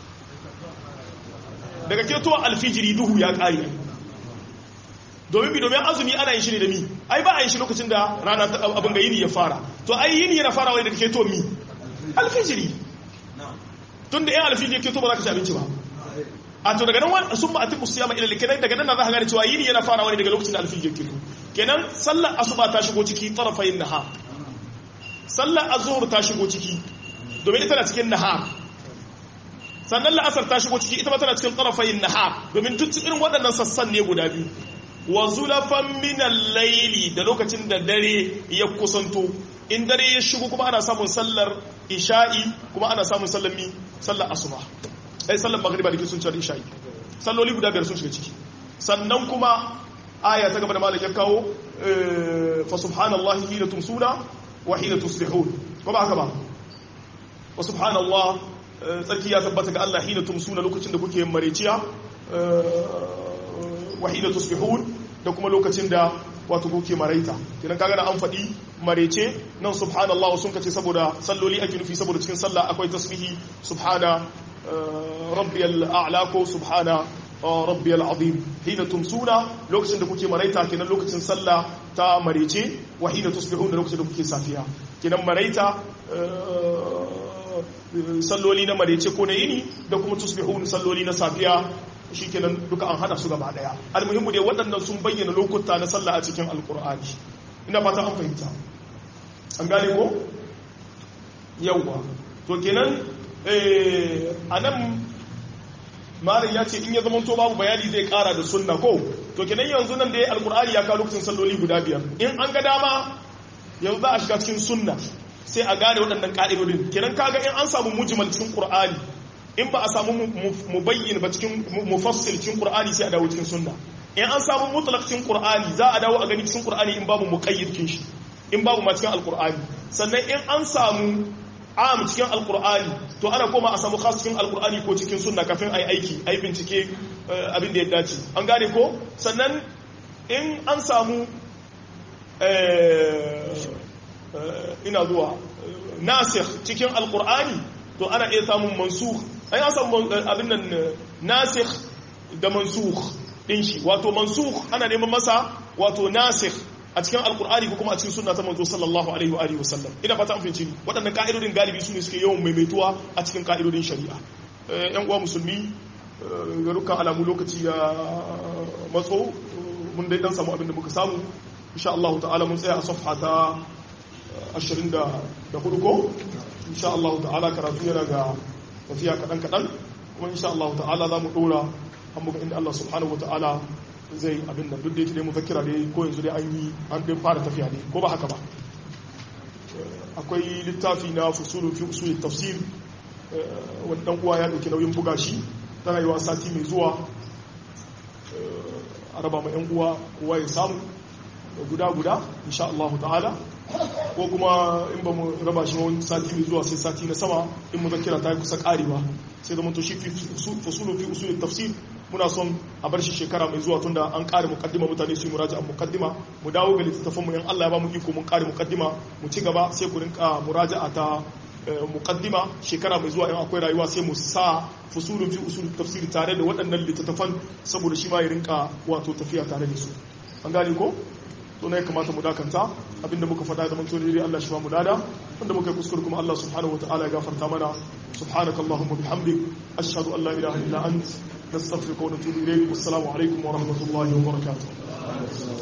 daga ketowa alfijiri duhu ya ƙari domin bi domin azumi ana yin shi ne da mi ai ba a yin shi lokacin da rana abin ga yini ya fara to ai yini yana farawa ne daga ketowa mi alfijiri tun da yan alfijiri ya keto ba za ka ci abinci ba a to daga nan wani sun ba a tiku siyama ilal kenan daga nan na za ka gane cewa yini yana farawa ne daga lokacin da alfijiri ya keto kenan sallar asuba ta shigo ciki tarafayin nahar sallar azhur ta shigo ciki domin ita na cikin nahar sannan la'asar ta shigo ciki ita ma tana cikin tsarafayin nahar domin duk irin waɗannan sassan ne guda biyu wa zulafan minan laili da lokacin da dare ya kusanto in dare ya shigo kuma ana samun sallar isha'i kuma ana samun sallar mi sallar asuba ai sallar magriba da ke sun cewar isha'i salloli guda biyar sun shiga ciki sannan kuma aya ta gaba da malam ya kawo fa subhanallahi hina tumsuna wa hina tusbihun ko ba haka ba wa subhanallah tsarki ya tabbata ga Allah hina tumsuna lokacin da kuke mareciya wa hina tusbihun da kuma lokacin da wato kuke maraita kidan kaga da an faɗi marece nan subhanallah sun kace saboda salloli ake nufi saboda cikin sallah akwai tasbihi subhana rabbiyal a'la ko subhana rabbiyal azim hina tumsuna lokacin da kuke maraita kenan lokacin sallah ta marece wa hina tusbihun da lokacin da kuke safiya kenan maraita salloli na marece ko na yini da kuma tusbihun salloli na safiya shikenan duka an hada su gaba daya almuhimmu dai waɗannan sun bayyana lokuta na sallah a cikin alkur'ani ina fata an fahimta an gane ko yawwa to kenan a nan malam ya ce in ya zamanto babu bayani zai kara da sunna ko to kenan yanzu nan da ya alkur'ani ya kawo lokacin salloli guda biyar in an ga dama yanzu za a shiga cikin sunna sai a gane waɗannan ka'idodin kenan kaga in an samu mujmal cikin qur'ani in ba a samu mubayyin ba cikin mufassil cikin qur'ani sai a dawo cikin sunna in an samu mutlaq cikin qur'ani za a dawo a gani cikin qur'ani in babu muqayyid kin shi in babu ma cikin alqur'ani sannan in an samu am cikin alqur'ani to ana koma a samu khas cikin alqur'ani ko cikin sunna kafin ai aiki ai bincike abin da ya dace an gane ko sannan in an samu ina zuwa nasikh cikin alqur'ani to ana iya samun mansukh ai an samu abin nan nasikh da mansukh din shi wato mansukh ana neman masa wato nasikh a cikin alkur'ani ko kuma a cikin sunna ta manzo sallallahu alaihi wa alihi wasallam ina fata an fahimci ni waɗannan ka'idodin galibi su ne suke yawan maimaituwa a cikin ka'idodin shari'a yan uwa musulmi ga dukkan alamu lokaci ya matso mun dai dan samu abin da muka samu insha Allah ta'ala mun tsaya a safha ta 24 ko insha Allah ta'ala karatu yana ga tafiya kadan kadan kuma insha Allah ta'ala za mu dora an muka inda Allah subhanahu wa ta'ala zai abin da duk da yake dai mufakkira dai ko yanzu dai an yi an dai fara tafiya ne ko ba haka ba akwai littafi na fusulun fi usulul tafsir wani dan uwa ya dauki nauyin buga shi tana yi wa sati mai zuwa a raba ma yan uwa kowa ya samu guda guda insha Allah ta'ala ko kuma in ba mu raba shi wani sati mai zuwa sai sati na sama in muzakkira ta yi kusa karewa sai zama to shi fusulun fi usulul tafsir muna son a bar shi shekara mai zuwa tunda an kare mukaddima mutane su yi muraja'a mukaddima mu dawo ga littattafan mu yan Allah ya ba mu iko mun kare mukaddima mu ci gaba sai ku rinka muraja'a ta mukaddima shekara mai zuwa in akwai rayuwa sai mu sa fusulun fi usul tafsiri tare da waɗannan littattafan saboda shi ma ya rinka wato tafiya tare da su an gane ko to ne kamata mu dakanta abinda muka faɗa da manto dai Allah shi ba mu dada wanda muka yi kuskure kuma Allah subhanahu wataala ya gafarta mana subhanakallahumma bihamdik ashhadu an la ilaha illa anta نستغفرك ونتوب إليك والسلام عليكم ورحمة الله وبركاته